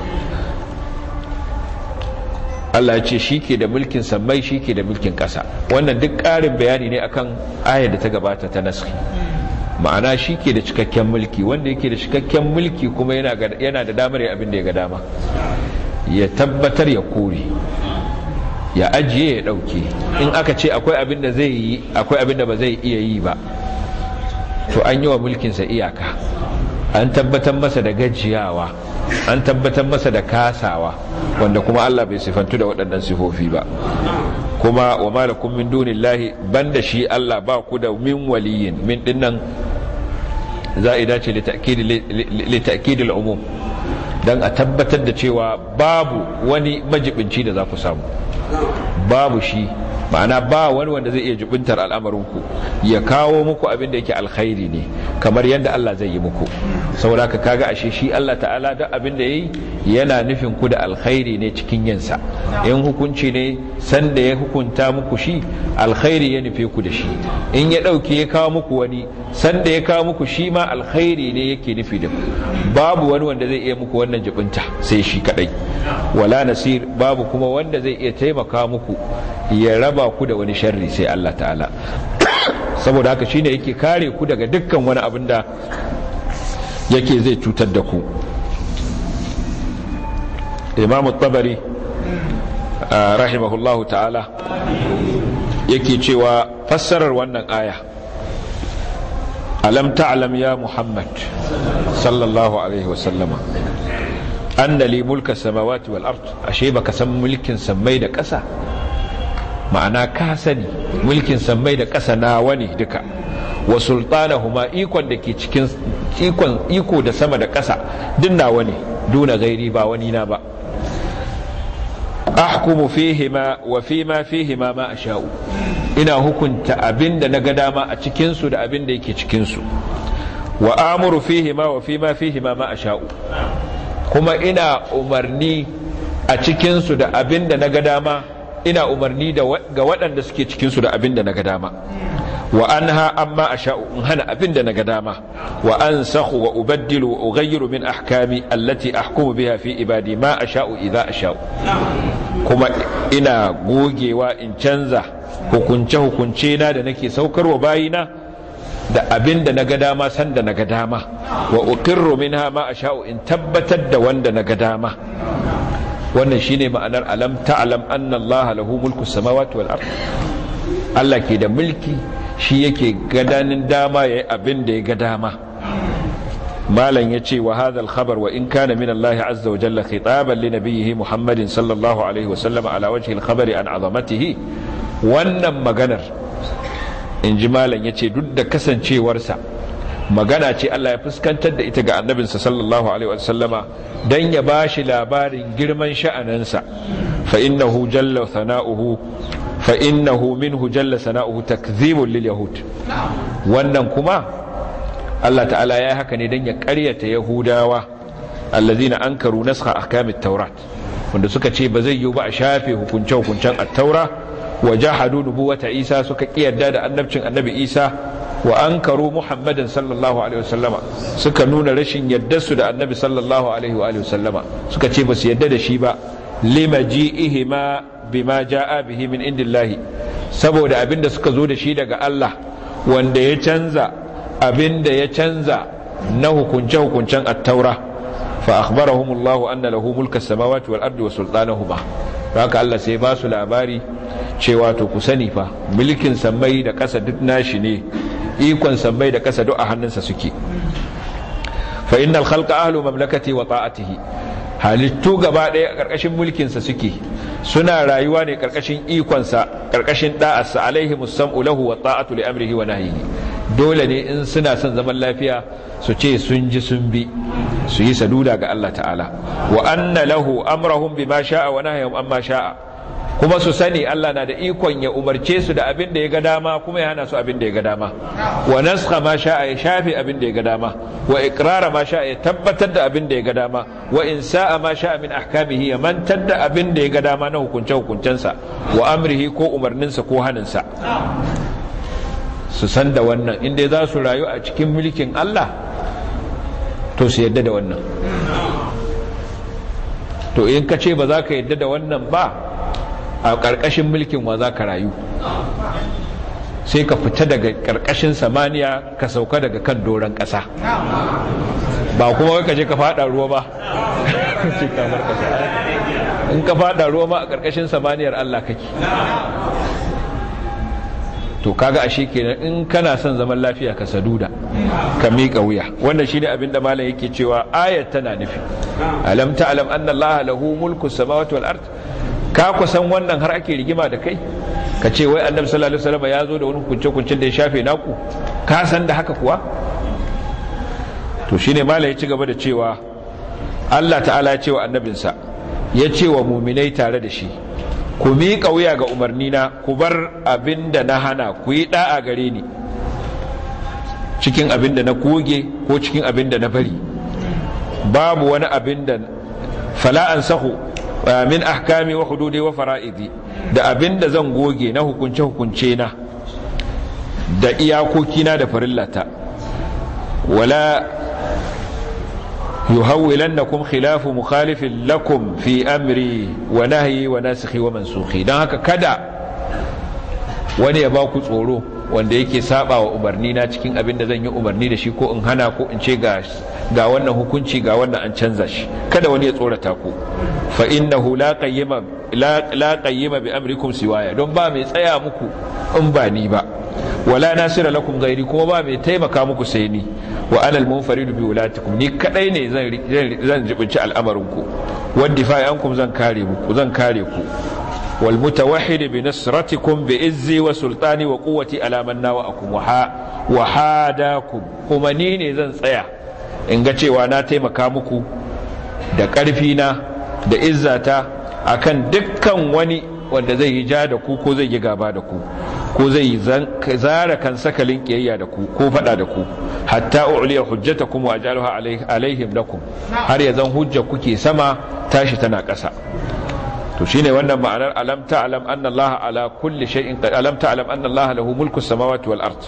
Allah ya ce shi ke da mulkin sammai shi ke da mulkin ƙasa wannan duk ƙarin bayani ne akan ayar da ta gabata ta naski ma'ana shi ke da cikakken mulki wanda yake da cikakken mulki kuma yana da damar ya abin da ya ga dama ya tabbatar ya kore ya ajiye ya ɗauke in aka ce akwai abin da zai yi akwai abin da ba zai iya yi ba to an yi wa mulkinsa iyaka an tabbatar masa da gajiyawa an tabbatar masa da kasawa wanda kuma Allah bai sifantu da waɗannan sifofi ba kuma wa malakum min dunillahi banda shi Allah ba ku da min waliyin min dinnan za'ida ce li ta'kid al-umum dan a tabbatar da cewa babu wani majibinci da za ku samu babu shi ma'ana ba wani wanda zai iya jubintar al'amarinku ya kawo muku abin da yake alkhairi ne kamar yadda Allah zai yi muku saboda ka kaga ashe shi Allah ta'ala duk abin da yayi yana nufin ku da alkhairi ne cikin yinsa in hukunci ne san da ya hukunta muku shi alkhairi ya nufe ku da shi in ya dauke ya kawo muku wani san da ya kawo muku shi ma alkhairi ne yake nufi da ku babu wani wanda zai iya muku wannan jibinta sai shi kadai wala nasir babu kuma wanda zai iya taimaka muku ya raba ku da wani sharri sai Allah ta'ala saboda haka shine yake kare ku daga dukkan wani abin da yake zai cutar da ku imam tabari rahimahullahu ta'ala yake cewa fassarar wannan aya alam ta'lam ya muhammad sallallahu alaihi wasallama anna li mulka samawati wal ard ashe baka san mulkin sammai da ƙasa ma'ana ka sani mulkin sammai da ƙasa nawa ne duka wa sultanahuma ikon da ke cikin ikon iko da sama da ƙasa duk nawa ne duna gairi ba wani na ba ahkumu fihima wa fima fihima ma asha'u ina hukunta abinda na ga dama a cikin su da abinda yake cikin su wa amuru fihima wa fima fihima ma asha'u kuma ina umarni a cikin su da abinda na ga dama ina umarni ga waɗanda suke cikinsu da abin da na ga dama wa an ha amma a sha'u in hana abin da na ga dama wa an sahu wa ubaddilu wa ughayyiru min ahkami allati ahkumu biha fi ibadi ma a sha'u idza a sha'u kuma ina gogewa in canza hukunce hukunce na da nake saukarwa bayina da abin da na ga dama san da na ga dama wa uqirru minha ma a sha'u in tabbatar da wanda na ga dama wannan shine ma'anar alam ta'lam anna Allah lahu mulku samawati wal ard Allah ke da mulki shi yake gadanin dama yayi abin da ya ga dama malam yace wa hadha al khabar wa in kana min Allah azza wa jalla khitaban li nabiyhi Muhammadin sallallahu alaihi wa sallam ala wajhi al khabari an azamatihi wannan maganar in ji malam yace duk da kasancewarsa magana ce Allah ya fuskantar da ita ga annabinsa sallallahu alaihi wasallama dan ya bashi labarin girman sha'anansa fa innahu jalla sana'uhu fa innahu minhu jalla sana'uhu takdhibun lil yahud wannan kuma Allah ta'ala ya haka ne dan ya ƙaryata yahudawa allazina ankaru naskha ahkamit taurat wanda suka ce ba zai yiwu ba a shafe hukunce-hukuncen at-taura wa jahadu nubuwata isa suka kiyarda da annabcin annabi isa wa ankaru muhammadin sallallahu alaihi wasallama suka nuna rashin su da annabi sallallahu alaihi wa wasallama suka ce ba su yadda da shi ba lima ji'ihima bima ja'a bihi min indillahi saboda abinda suka zo da shi daga Allah wanda ya canza abinda ya canza na hukunce-hukuncen at-taura fa akhbarahumullahu anna lahu mulka samawati wal ardi wa sultanahuma haka Allah sai ba su labari cewa to ku sani fa mulkin sammai da ƙasa duk nashi ne ikon sammai da ƙasa duk a hannunsa suke fa innal khalqa ahlu mamlakati wa ta'atihi halittu gaba ɗaya a ƙarƙashin mulkinsa suke suna rayuwa ne ƙarƙashin ikonsa ƙarƙashin da'arsa alaihi musam'u lahu wa ta'atu li amrihi wa nahyihi dole ne in suna son zaman lafiya su ce sun ji sun bi su yi saduda ga Allah ta'ala wa anna lahu amrahum bima sha'a wa nahyahum amma sha'a kuma su sani Allah na da ikon ya umarce su da abin da ya ga dama kuma ya hana su abin da ya ga dama wa naskha ma sha'a ya shafe abin da ya ga dama wa iqrara ma sha'a ya tabbatar da abin da ya ga dama wa insa'a ma sha'a min ahkamihi ya mantar da abin da ya ga dama na hukunce hukuncensa wa amrihi ko umarninsa ko haninsa su san da wannan inda za su rayu a cikin mulkin Allah to su yadda da wannan to in ka ce ba za ka yadda da wannan ba a ƙarƙashin mulkin wa za ka rayu sai ka fita daga ƙarƙashin samaniya ka sauka daga kan doron ƙasa ba kuma ka je ka fada ruwa ba in ka fada ruwa ma a ƙarƙashin samaniyar Allah kake to kaga ashe kenan in kana son zaman lafiya ka saduda ka miƙa wuya wannan shine abin da malam yake cewa ayat tana nufi alam ta'lam anna allaha lahu mulku samawati wal ard ka kusan wannan har ake rigima da kai ka ce wai annabi sallallahu alaihi wasallam ya zo da wani kunce kuncin da ya shafe naku ka san da haka kuwa to shine malam ya ci gaba da cewa Allah ta'ala ya ce wa annabinsa ya ce wa muminai tare da shi ku miƙa wuya ga umarnina ku bar abin da na hana ku yi ɗa'a gare ni cikin abin da na koge ko cikin abin da na bari babu wani abin da fala'an sahu min ahkami wa hududi wa fara'idi da abin da zan goge na hukunce hukunce na da iyakokina da farillata wala yuhawwilannakum khilafu mukhalifin lakum fi amri wa nahyi wa nasikhi wa mansukhi dan haka kada wani ya ba ku tsoro wanda yake saba wa umarni na cikin abin da zan yi umarni da shi ko in hana ko in ce ga ga wannan hukunci ga wannan an canza shi kada wani ya tsorata ku fa innahu la qayyima la, la qayyima bi amrikum siwaya don ba mai tsaya muku in ba ni ba wala nasira lakum gairi kuma ba mai taimaka muku sai ni wa alal munfaridu bi wulatikum ni kadai ne zan zan jibinci al'amarin ku wadda ankum zan kare muku zan kare ku wal mutawahhid bi nasratikum bi izzi wa sultani wa quwwati ala man nawaakum wa hadakum kuma ni ne zan tsaya in ga cewa na taimaka muku da karfi na da izzata akan dukkan wani wanda zai yi ja da ku ko zai yi gaba da ku ko zai yi zara kan sakalin kiyayya da ku ko fada da ku hatta uliya hujjatakum wa ajaluha alaihim lakum har ya zan hujja kuke sama tashi tana ƙasa to shine wannan ma'anar alam ta'lam anna Allah ala kulli shay'in alam ta'lam anna Allah lahu mulku samawati wal ard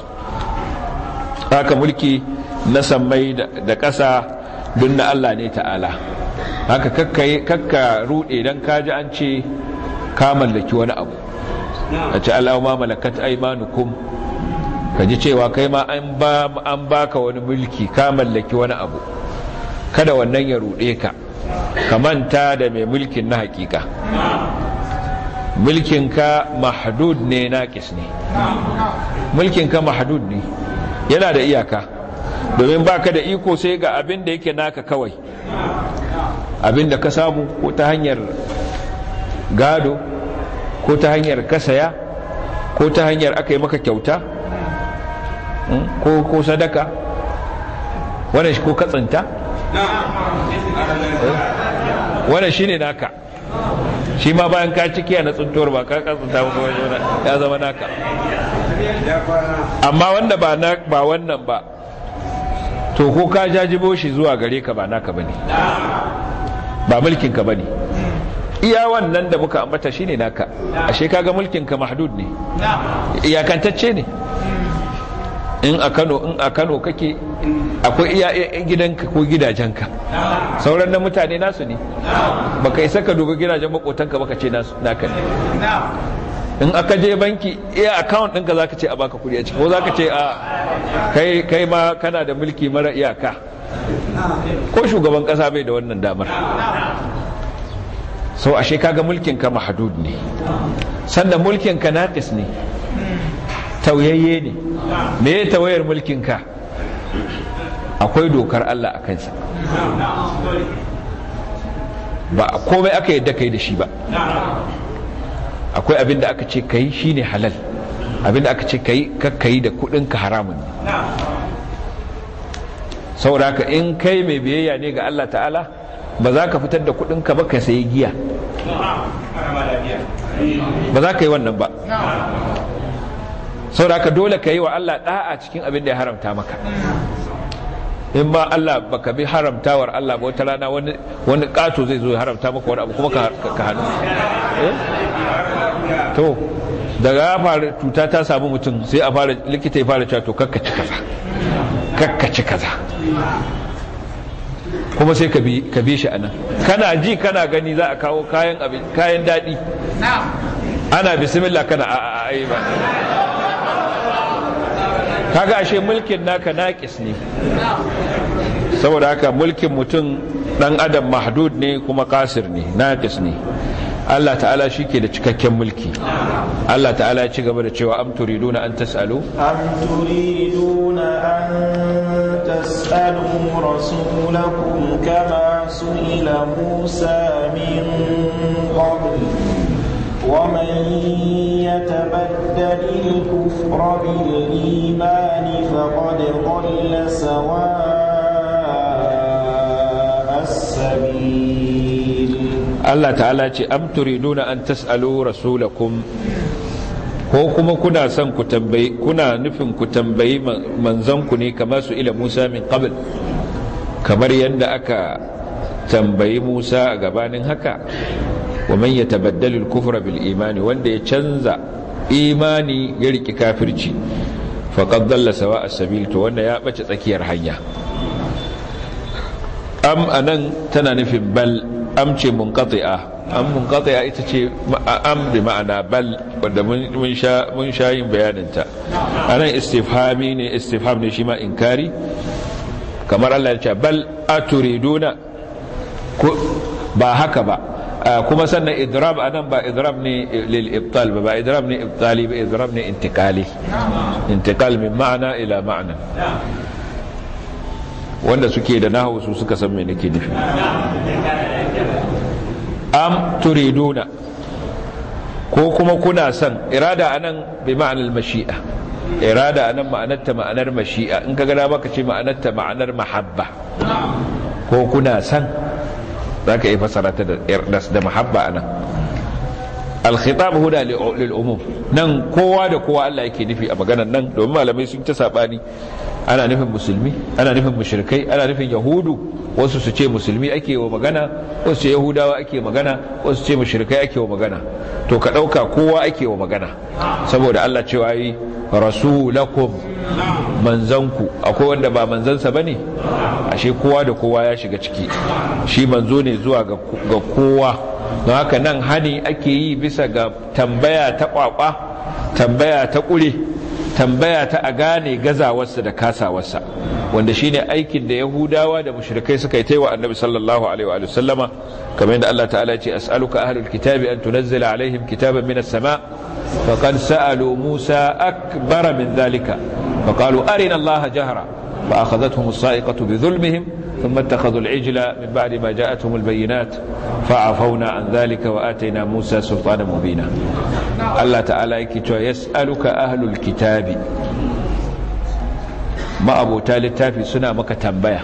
haka mulki na sammai da ƙasa duk na Allah ne ta'ala haka kakka kakka rude dan kaji an ce ka mallaki wani abu a ce al'amma malakat aimanukum ka ji cewa kai ma an baka wani mulki ka mallaki wani abu kada wannan ya ruɗe ka ka manta da mai mulkin na hakika mulkinka mahdud ne naƙis ne mulkinka mahdud ne yana da iyaka domin baka da iko sai ga abin da yake naka kawai abin da ka samu ko ta hanyar gado ko ta hanyar kasaya ko ta hanyar aka yi maka kyauta ko ko sadaka wannan shi ko katsinta wannan shine naka shi ma bayan ka ciki na tsuntuwar ba ka katsinta ba ya zama naka amma wanda ba ba wannan ba to ko ka jajibo shi zuwa gare ka ba naka bane ba mulkin ka bane iya wannan da muka ambata shine naka ashe kaga mulkin ka mahdud ne iyakantacce ne in a Kano in a Kano kake akwai iya gidanka ko gidajenka sauran na mutane nasu ne baka isa ka dubi gidajen makotanka baka ce nasu naka ne in aka je banki iya account ɗinka zaka ce a baka kuɗi a ciki ko zaka ce a kai kai ma kana da mulki mara iyaka ko shugaban ƙasa bai da wannan damar so ashe kaga mulkin ka mahdud ne sannan mulkin ka naqis ne tauyayye ne me ya tawayar mulkin ka akwai dokar Allah a kansa ba komai aka yadda kai da shi ba akwai abin da aka ce kai shine halal abin da aka ce kai kakkai da kudin ka haramun ne saboda haka in kai mai biyayya ne ga Allah ta'ala ba za ka fitar da kudin ka ba ka sayi giya ba za ka yi wannan ba saboda haka dole ka yi wa Allah da'a cikin abin da ya haramta maka in ba Allah baka bi haramtawar Allah ba wata rana wani wani kato zai zo ya haramta maka wani abu kuma ka hannu to daga ya fara cuta ta samu mutum sai a fara likita ya fara cewa to kakkaci kaza kakkaci kaza kuma sai ka bi shi anan kana ji kana gani za a kawo kayan abin kayan daɗi ana bismillah kana a a a ba kaga ashe mulkin naka naƙis ne saboda haka mulkin mutum ɗan adam mahdud ne kuma kasir ne naƙis ne Allah ta'ala shi ke da cikakken mulki Allah ta'ala ya ci gaba da cewa am turiduna an tas'alu am turiduna an tas'alu rasulakum kama su'ila Musa min qabl ومن يتبدل الكفر بالإيمان فقد ضل سواء السبيل Allah ta'ala ce am turiduna an tas'alu rasulakum ko kuma kuna son ku tambayi kuna nufin ku tambayi manzanku ne kamar su ila Musa min qabl kamar yadda aka tambayi Musa a gabanin haka wa man yatabaddalu al-kufra bil imani wanda ya canza imani ya riki kafirci faqad dalla sawa as-sabil to wanda ya bace tsakiyar hanya am anan tana nufin bal am ce munqati'a am munqati'a ita ce am bi ma'ana bal wanda mun sha mun sha yin bayanin ta anan istifhami ne istifham ne shi ma inkari kamar Allah ya ce bal aturiduna ba haka ba kuma sannan idrab anan ba idrab ne lil ibtal ba ba idrab ne ibtali ba idrab ne intiqali intiqal min ma'ana ila ma'na wanda suke da nahawu su suka san me nake nufi am turiduna ko kuma kuna son irada anan bi ma'anar mashi'a irada anan ma'anarta ma'anar mashi'a in ka gada baka ce ma'anarta ma'anar mahabba ko kuna son za ka yi fasara ta da mahabba anan alkhitab huda lil umum nan kowa da kowa Allah yake nufi a maganar nan domin malamai sun ta sabani ana nufin musulmi ana nufin mushrikai ana nufin yahudu wasu su ce musulmi ake wa magana wasu ce yahudawa ake magana wasu ce mushrikai ake wa magana to ka dauka kowa ake wa magana saboda Allah cewa yi rasulakum manzanku akwai wanda ba manzansa bane ashe kowa da kowa ya shiga ciki shi manzo ne zuwa ga kowa don haka nan hani ake yi bisa ga tambaya ta kwakwa tambaya ta kure tambaya ta a gane gazawarsa da kasawarsa wanda shine aikin da yahudawa da mushrikai suka yi taiwa annabi sallallahu alaihi wa sallama kamar yadda Allah ta'ala ce as'aluka ahlul kitabi an tunazzila alaihim kitaban minas sama faqad sa'alu musa akbara min dhalika faqalu arina allaha jahra fa akhadhatuhum as-sa'iqatu bi dhulmihim ثم اتخذوا العجل من بعد ما جاءتهم البينات فعفونا عن ذلك وآتينا موسى سلطانا مبينا الله تعالى يكتوى يسألك أهل الكتاب ma'abota littafi suna maka tambaya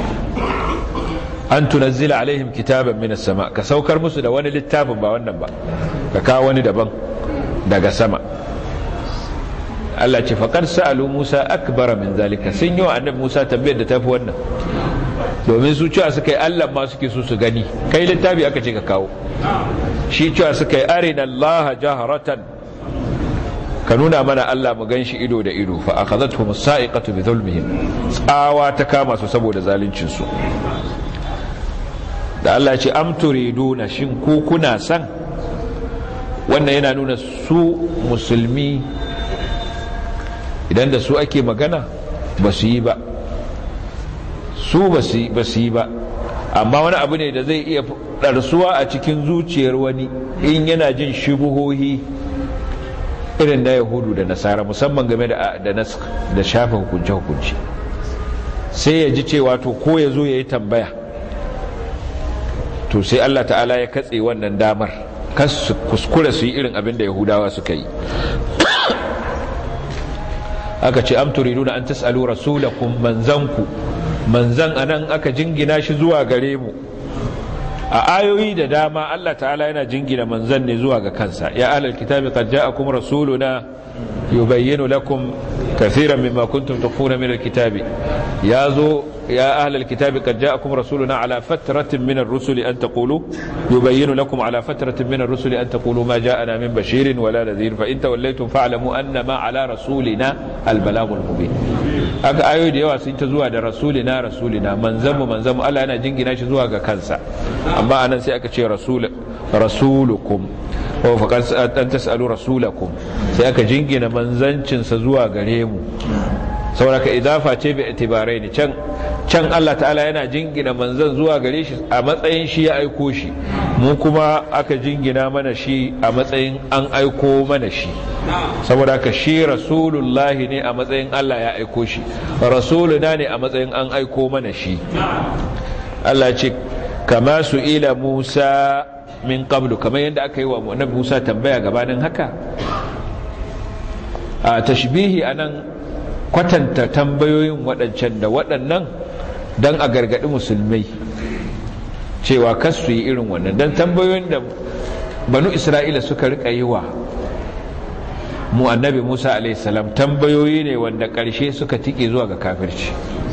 an tunazzila alaihim kitaban minas sama ka saukar musu da wani littafin ba wannan ba ka kawo wani daban daga sama Allah ce faƙar sa'alu Musa akbara min zalika sun yi wa annabi Musa tambayar da tafi wannan domin su cewa suka yi Allah ma suke so su gani kai littafi aka ce ka kawo shi cewa suka yi arina Allah jaharatan ka nuna mana Allah mu gan shi ido da ido fa akhadhatuhum as-sa'iqatu bi dhulmihim tsawa ta kama su saboda zaluncin su da Allah ya ce am turiduna shin ku kuna san wannan yana nuna su musulmi idan da su ake magana ba su yi ba su ba su yi ba amma wani abu ne da zai iya ɗarsuwa a cikin zuciyar wani in yana jin shubuhohi irin na yahudu da nasara musamman game da da shafa hukunce-hukunce sai ya ji cewa to ko ya zo ya yi tambaya to sai allah ta'ala ya katse wannan damar kas kuskura su yi irin abin da yahudawa suka yi aka ce am turiduna an tas'alu rasulakum manzanku manzan anan aka jingina shi zuwa gare mu a ayoyi da dama Allah ta'ala yana jingina manzan ne zuwa ga kansa ya ahlal kitabi qad ja'akum rasuluna yubayyinu lakum kathiran mimma kuntum tukhfuna min alkitabi yazo يا أهل الكتاب قد جاءكم رسولنا على فترة من الرسل أن تقولوا يبين لكم على فترة من الرسل أن تقولوا ما جاءنا من بشير ولا نذير فإن توليتم فاعلموا أن ما على رسولنا البلاغ المبين aka ayoyi da yawa sun ta zuwa da rasulina rasulina manzamu manzamu Allah yana jingina shi zuwa ga kansa amma anan sai aka ce rasul rasulukum wa faqad an tasalu rasulakum sai aka jingina manzancinsa zuwa gare mu saboda ka idafa ce bi itibarai ne can can Allah ta'ala yana jingina manzan zuwa gare shi a matsayin shi ya aiko shi mu kuma aka jingina mana shi a matsayin an aiko mana shi saboda ka shi rasulullahi ne a matsayin Allah ya aiko shi rasuluna ne a matsayin an aiko mana shi Allah ce kama su ila Musa min qablu kamar yadda aka yi wa annabi Musa tambaya gabanin haka a tashbihi anan kwatanta tambayoyin waɗancan da waɗannan don a gargaɗi musulmai cewa kas su yi irin wannan don tambayoyin da banu isra'ila suka rika yi wa mu annabi musa alaihissalam tambayoyi ne wanda ƙarshe suka tike zuwa ga kafirci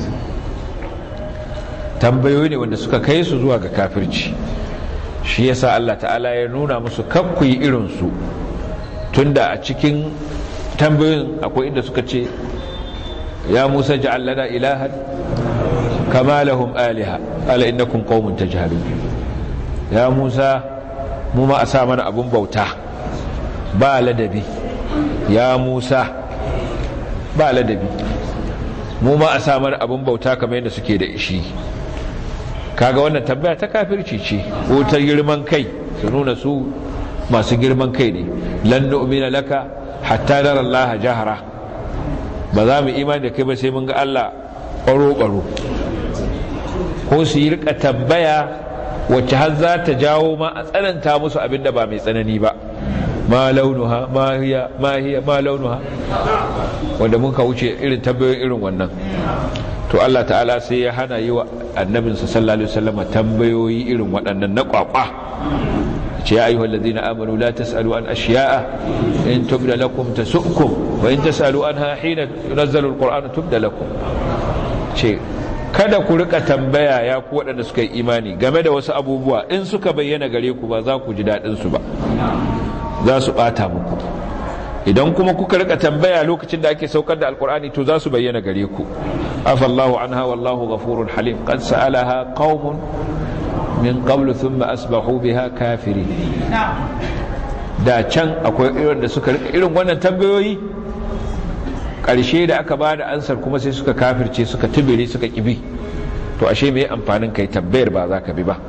tambayoyi ne wanda suka kai su zuwa ga kafirci shi yasa allah ta'ala ya nuna musu kakku yi irinsu tunda a cikin tambayoyin akwai inda suka ce ya musa ja'al lana ilahan kama lahum aliha ala innakum qaumun tajhalun ya musa mu ma a sa mana abun bauta ba ladabi ya musa ba ladabi mu ma a sa mana abun bauta kamar yadda suke da ishi kaga wannan tambaya ta kafirci ce ko ta girman kai su nuna su masu girman kai ne lan nu'mina laka hatta nara Allah jahara ba za mu imani da kai ba sai mun ga Allah ɓaro-ɓaro ko su yi rika tambaya wacce har za ta jawo ma a tsananta musu abinda ba mai tsanani ba ma launuha ma hiya ma hiya ma launuha wanda mun ka wuce irin tambayoyin irin wannan to Allah ta'ala sai ya hana yi wa annabinsa sallallahu alaihi wasallam tambayoyi irin waɗannan na kwakwa ce ya ayyuhal ladina amanu la tasalu an ashiya'a in tubda lakum tasu'kum wa in tasalu anha hina yunazzalu alquran tubda lakum ce kada ku rika tambaya ya ku waɗanda suka yi imani game da wasu abubuwa in suka bayyana gare ku ba za ku ji daɗin su ba za su ɓata muku idan kuma kuka rika tambaya lokacin da ake saukar da alkur'ani to za su bayyana gare ku afallahu anha wallahu ghafurun halim qad sa'alaha qaumun min qablu thumma asbahu biha kafirin da can akwai irin da suka rika irin wannan tambayoyi ƙarshe da aka ba da ansar kuma sai suka kafirce suka tubire suka kibi to ashe mai amfanin kai tambayar ba za ka bi ba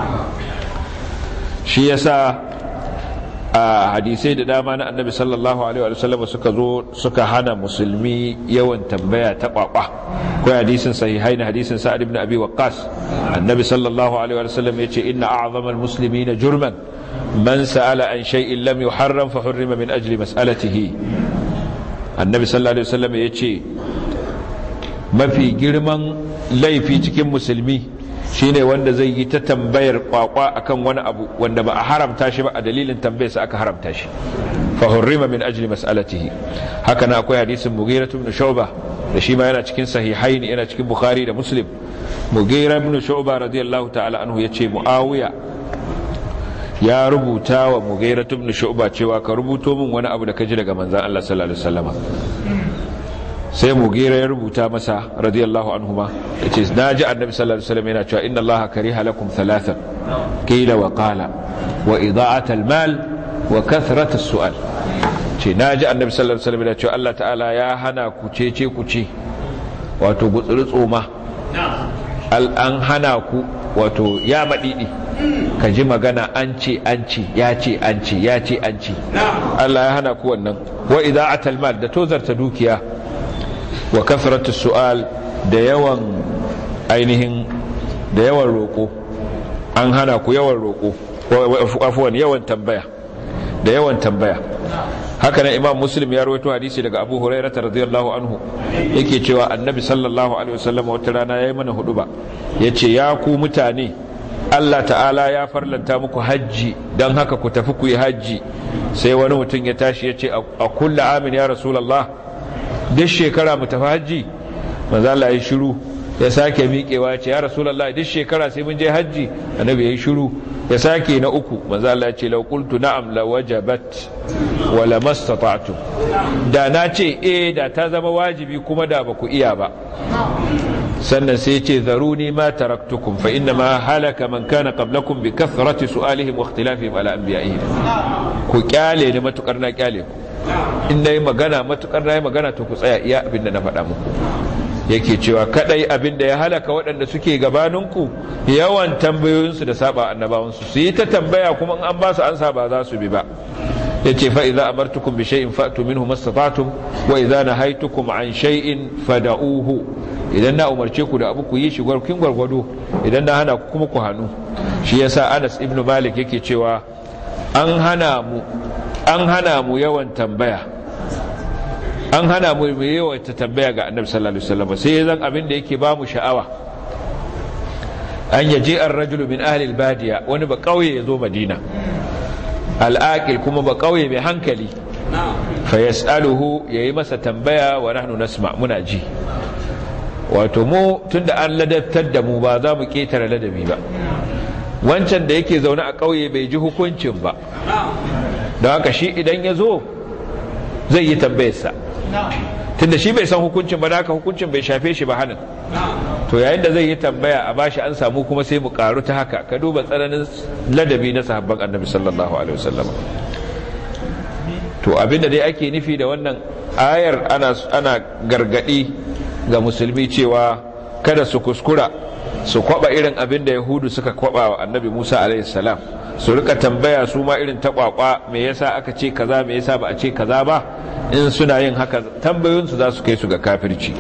shi yasa a hadisai da dama na annabi sallallahu alaihi wa sallam suka zo suka hana musulmi yawan tambaya ta kwakwa ko hadisin sahihai na hadisin sa'ad ibn abi waqqas annabi sallallahu alaihi wa sallam yace inna a'zamal muslimina jurman man sa'ala an shay'in lam yuharram fa hurrima min ajli mas'alatihi annabi sallallahu alaihi wa sallam yace mafi girman laifi cikin musulmi shine wanda zai yi ta tambayar kwakwa akan wani abu wanda ba a haramta shi ba a dalilin tambayarsa aka haramta shi fa hurrima min ajli mas'alatihi haka na akwai hadisin mughira ibn shu'ba da shi ma yana cikin sahihaini yana cikin bukhari da muslim mughira ibn shu'ba radiyallahu ta'ala anhu yace muawiya ya rubuta wa mughira ibn shu'ba cewa ka rubuto min wani abu da ka ji daga manzon Allah sallallahu alaihi wasallam sai mugira ya rubuta masa radiyallahu anhu ma yace naji annabi sallallahu alaihi wasallam yana cewa inna allaha kariha lakum thalathan qila wa qala wa ida'at al-mal wa kathrat as-su'al ce naji annabi sallallahu alaihi wasallam yana cewa Allah ta'ala ya hana ku cece ku ce wato gutsuri tsoma al an hana ku wato ya madidi ka ji magana an ce an ce ya ce an ce ya ce an ce Allah ya hana ku wannan wa ida'at al-mal da tozarta dukiya wa kasratu su'al da yawan ainihin da yawan roƙo an hana ku yawan roƙo afuwan yawan tambaya da yawan tambaya haka nan imam muslim ya rawaito hadisi daga abu hurairah radiyallahu anhu yake cewa annabi sallallahu alaihi wasallam wata rana yayi mana huduba yace ya ku mutane Allah ta'ala ya farlanta muku hajji don haka ku tafi ku yi hajji sai wani mutum ya tashi ya ce a kulla amin ya rasulallah duk shekara mu tafi hajji manzo Allah ya shiru ya sake miƙewa ce ya rasulullahi duk shekara sai mun je hajji annabi ya shiru ya sake na uku manzo Allah ya ce law qultu na'am la wajabat wa la mastata'tu da na ce eh da ta zama wajibi kuma da ba ku iya ba sannan sai ya ce zaruni ma taraktukum fa inna ma halaka man kana qablakum bi kathrati su'alihim wa ikhtilafihim ala anbiya'ihim ku kyale ni matukar na kyale ku in na yi magana matukar na yi magana to ku tsaya iya abin da na faɗa muku yake cewa kadai abin da ya halaka waɗanda suke gabaninku yawan tambayoyinsu da saba annabawansu su yi ta tambaya kuma in an ba su ansa ba za su bi ba ya ce fa idza amartukum bi shay'in fa'tu minhu mastata'tum wa idza nahaytukum an shay'in fada'uhu idan na umarce ku da abu ku yi shi gwarkin gwargwado idan na hana ku kuma ku hannu shi yasa Anas ibn Malik yake cewa an hana mu an hana mu yawan tambaya an hana mu yawan ta tambaya ga annabi sallallahu alaihi wasallam sai zan abin da yake ba mu sha'awa an yaje an rajulu min ahli albadiya wani ba kauye ya zo madina al'aqil kuma ba kauye mai hankali fa yas'aluhu yayi masa tambaya wa nahnu nasma muna ji wato mu tunda an ladabtar da mu ba za mu ketare ladabi ba wancan da yake zaune a kauye bai ji hukuncin ba don haka shi idan ya zo zai yi tambayarsa tunda shi bai san hukuncin ba da haka hukuncin bai shafe shi ba hannun to yayin da zai yi tambaya a bashi an samu kuma sai mu karu ta haka ka duba tsananin ladabi na sahabban annabi sallallahu alaihi wasallam to abinda dai ake nufi da wannan ayar ana ana gargadi ga musulmi cewa kada su kuskura su kwaba irin abin da yahudu suka kwaba wa annabi musa alaihi salam su rika tambaya su ma irin ta kwakwa me yasa aka ce kaza me yasa ba a ce kaza ba in suna yin haka tambayoyinsu za su kai su ga kafirci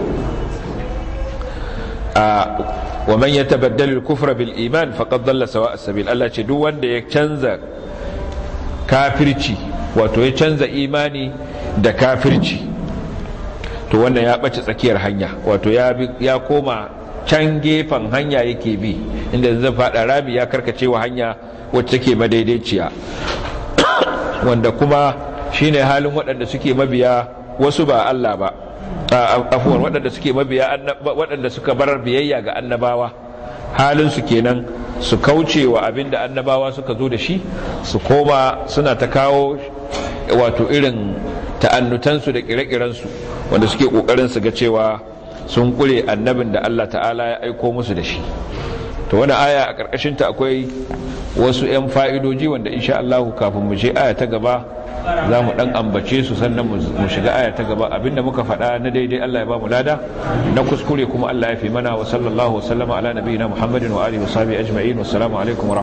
wa man yatabaddal al-kufra bil iman faqad dalla sawa as-sabil Allah ce duk wanda ya canza kafirci wato ya canza imani da kafirci to wannan ya bace tsakiyar hanya wato ya ya koma can gefen hanya yake bi inda zai fada rami ya karkace wa hanya wacce take madaidaiciya wanda kuma shine halin waɗanda suke mabiya wasu ba Allah ba afuwar waɗanda suke mabiya waɗanda suka bar biyayya ga annabawa halin su kenan su kauce wa abinda annabawa suka zo da shi su koma suna ta kawo wato irin ta'annutansu da kire-kirensu wanda suke kokarin su ga cewa sun kure annabin da Allah ta'ala ya aiko musu da shi to wani aya a ƙarƙashinta akwai wasu 'yan fa'idoji wanda insha Allah kafin mu je aya ta gaba za mu ɗan ambace su sannan mu shiga aya ta gaba abinda muka faɗa na daidai Allah ya ba mu lada na kuskure kuma Allah ya fi mana wa sallallahu wa sallama ala nabiyina Muhammadin wa alihi wa sahbihi ajma'in wassalamu alaikum wa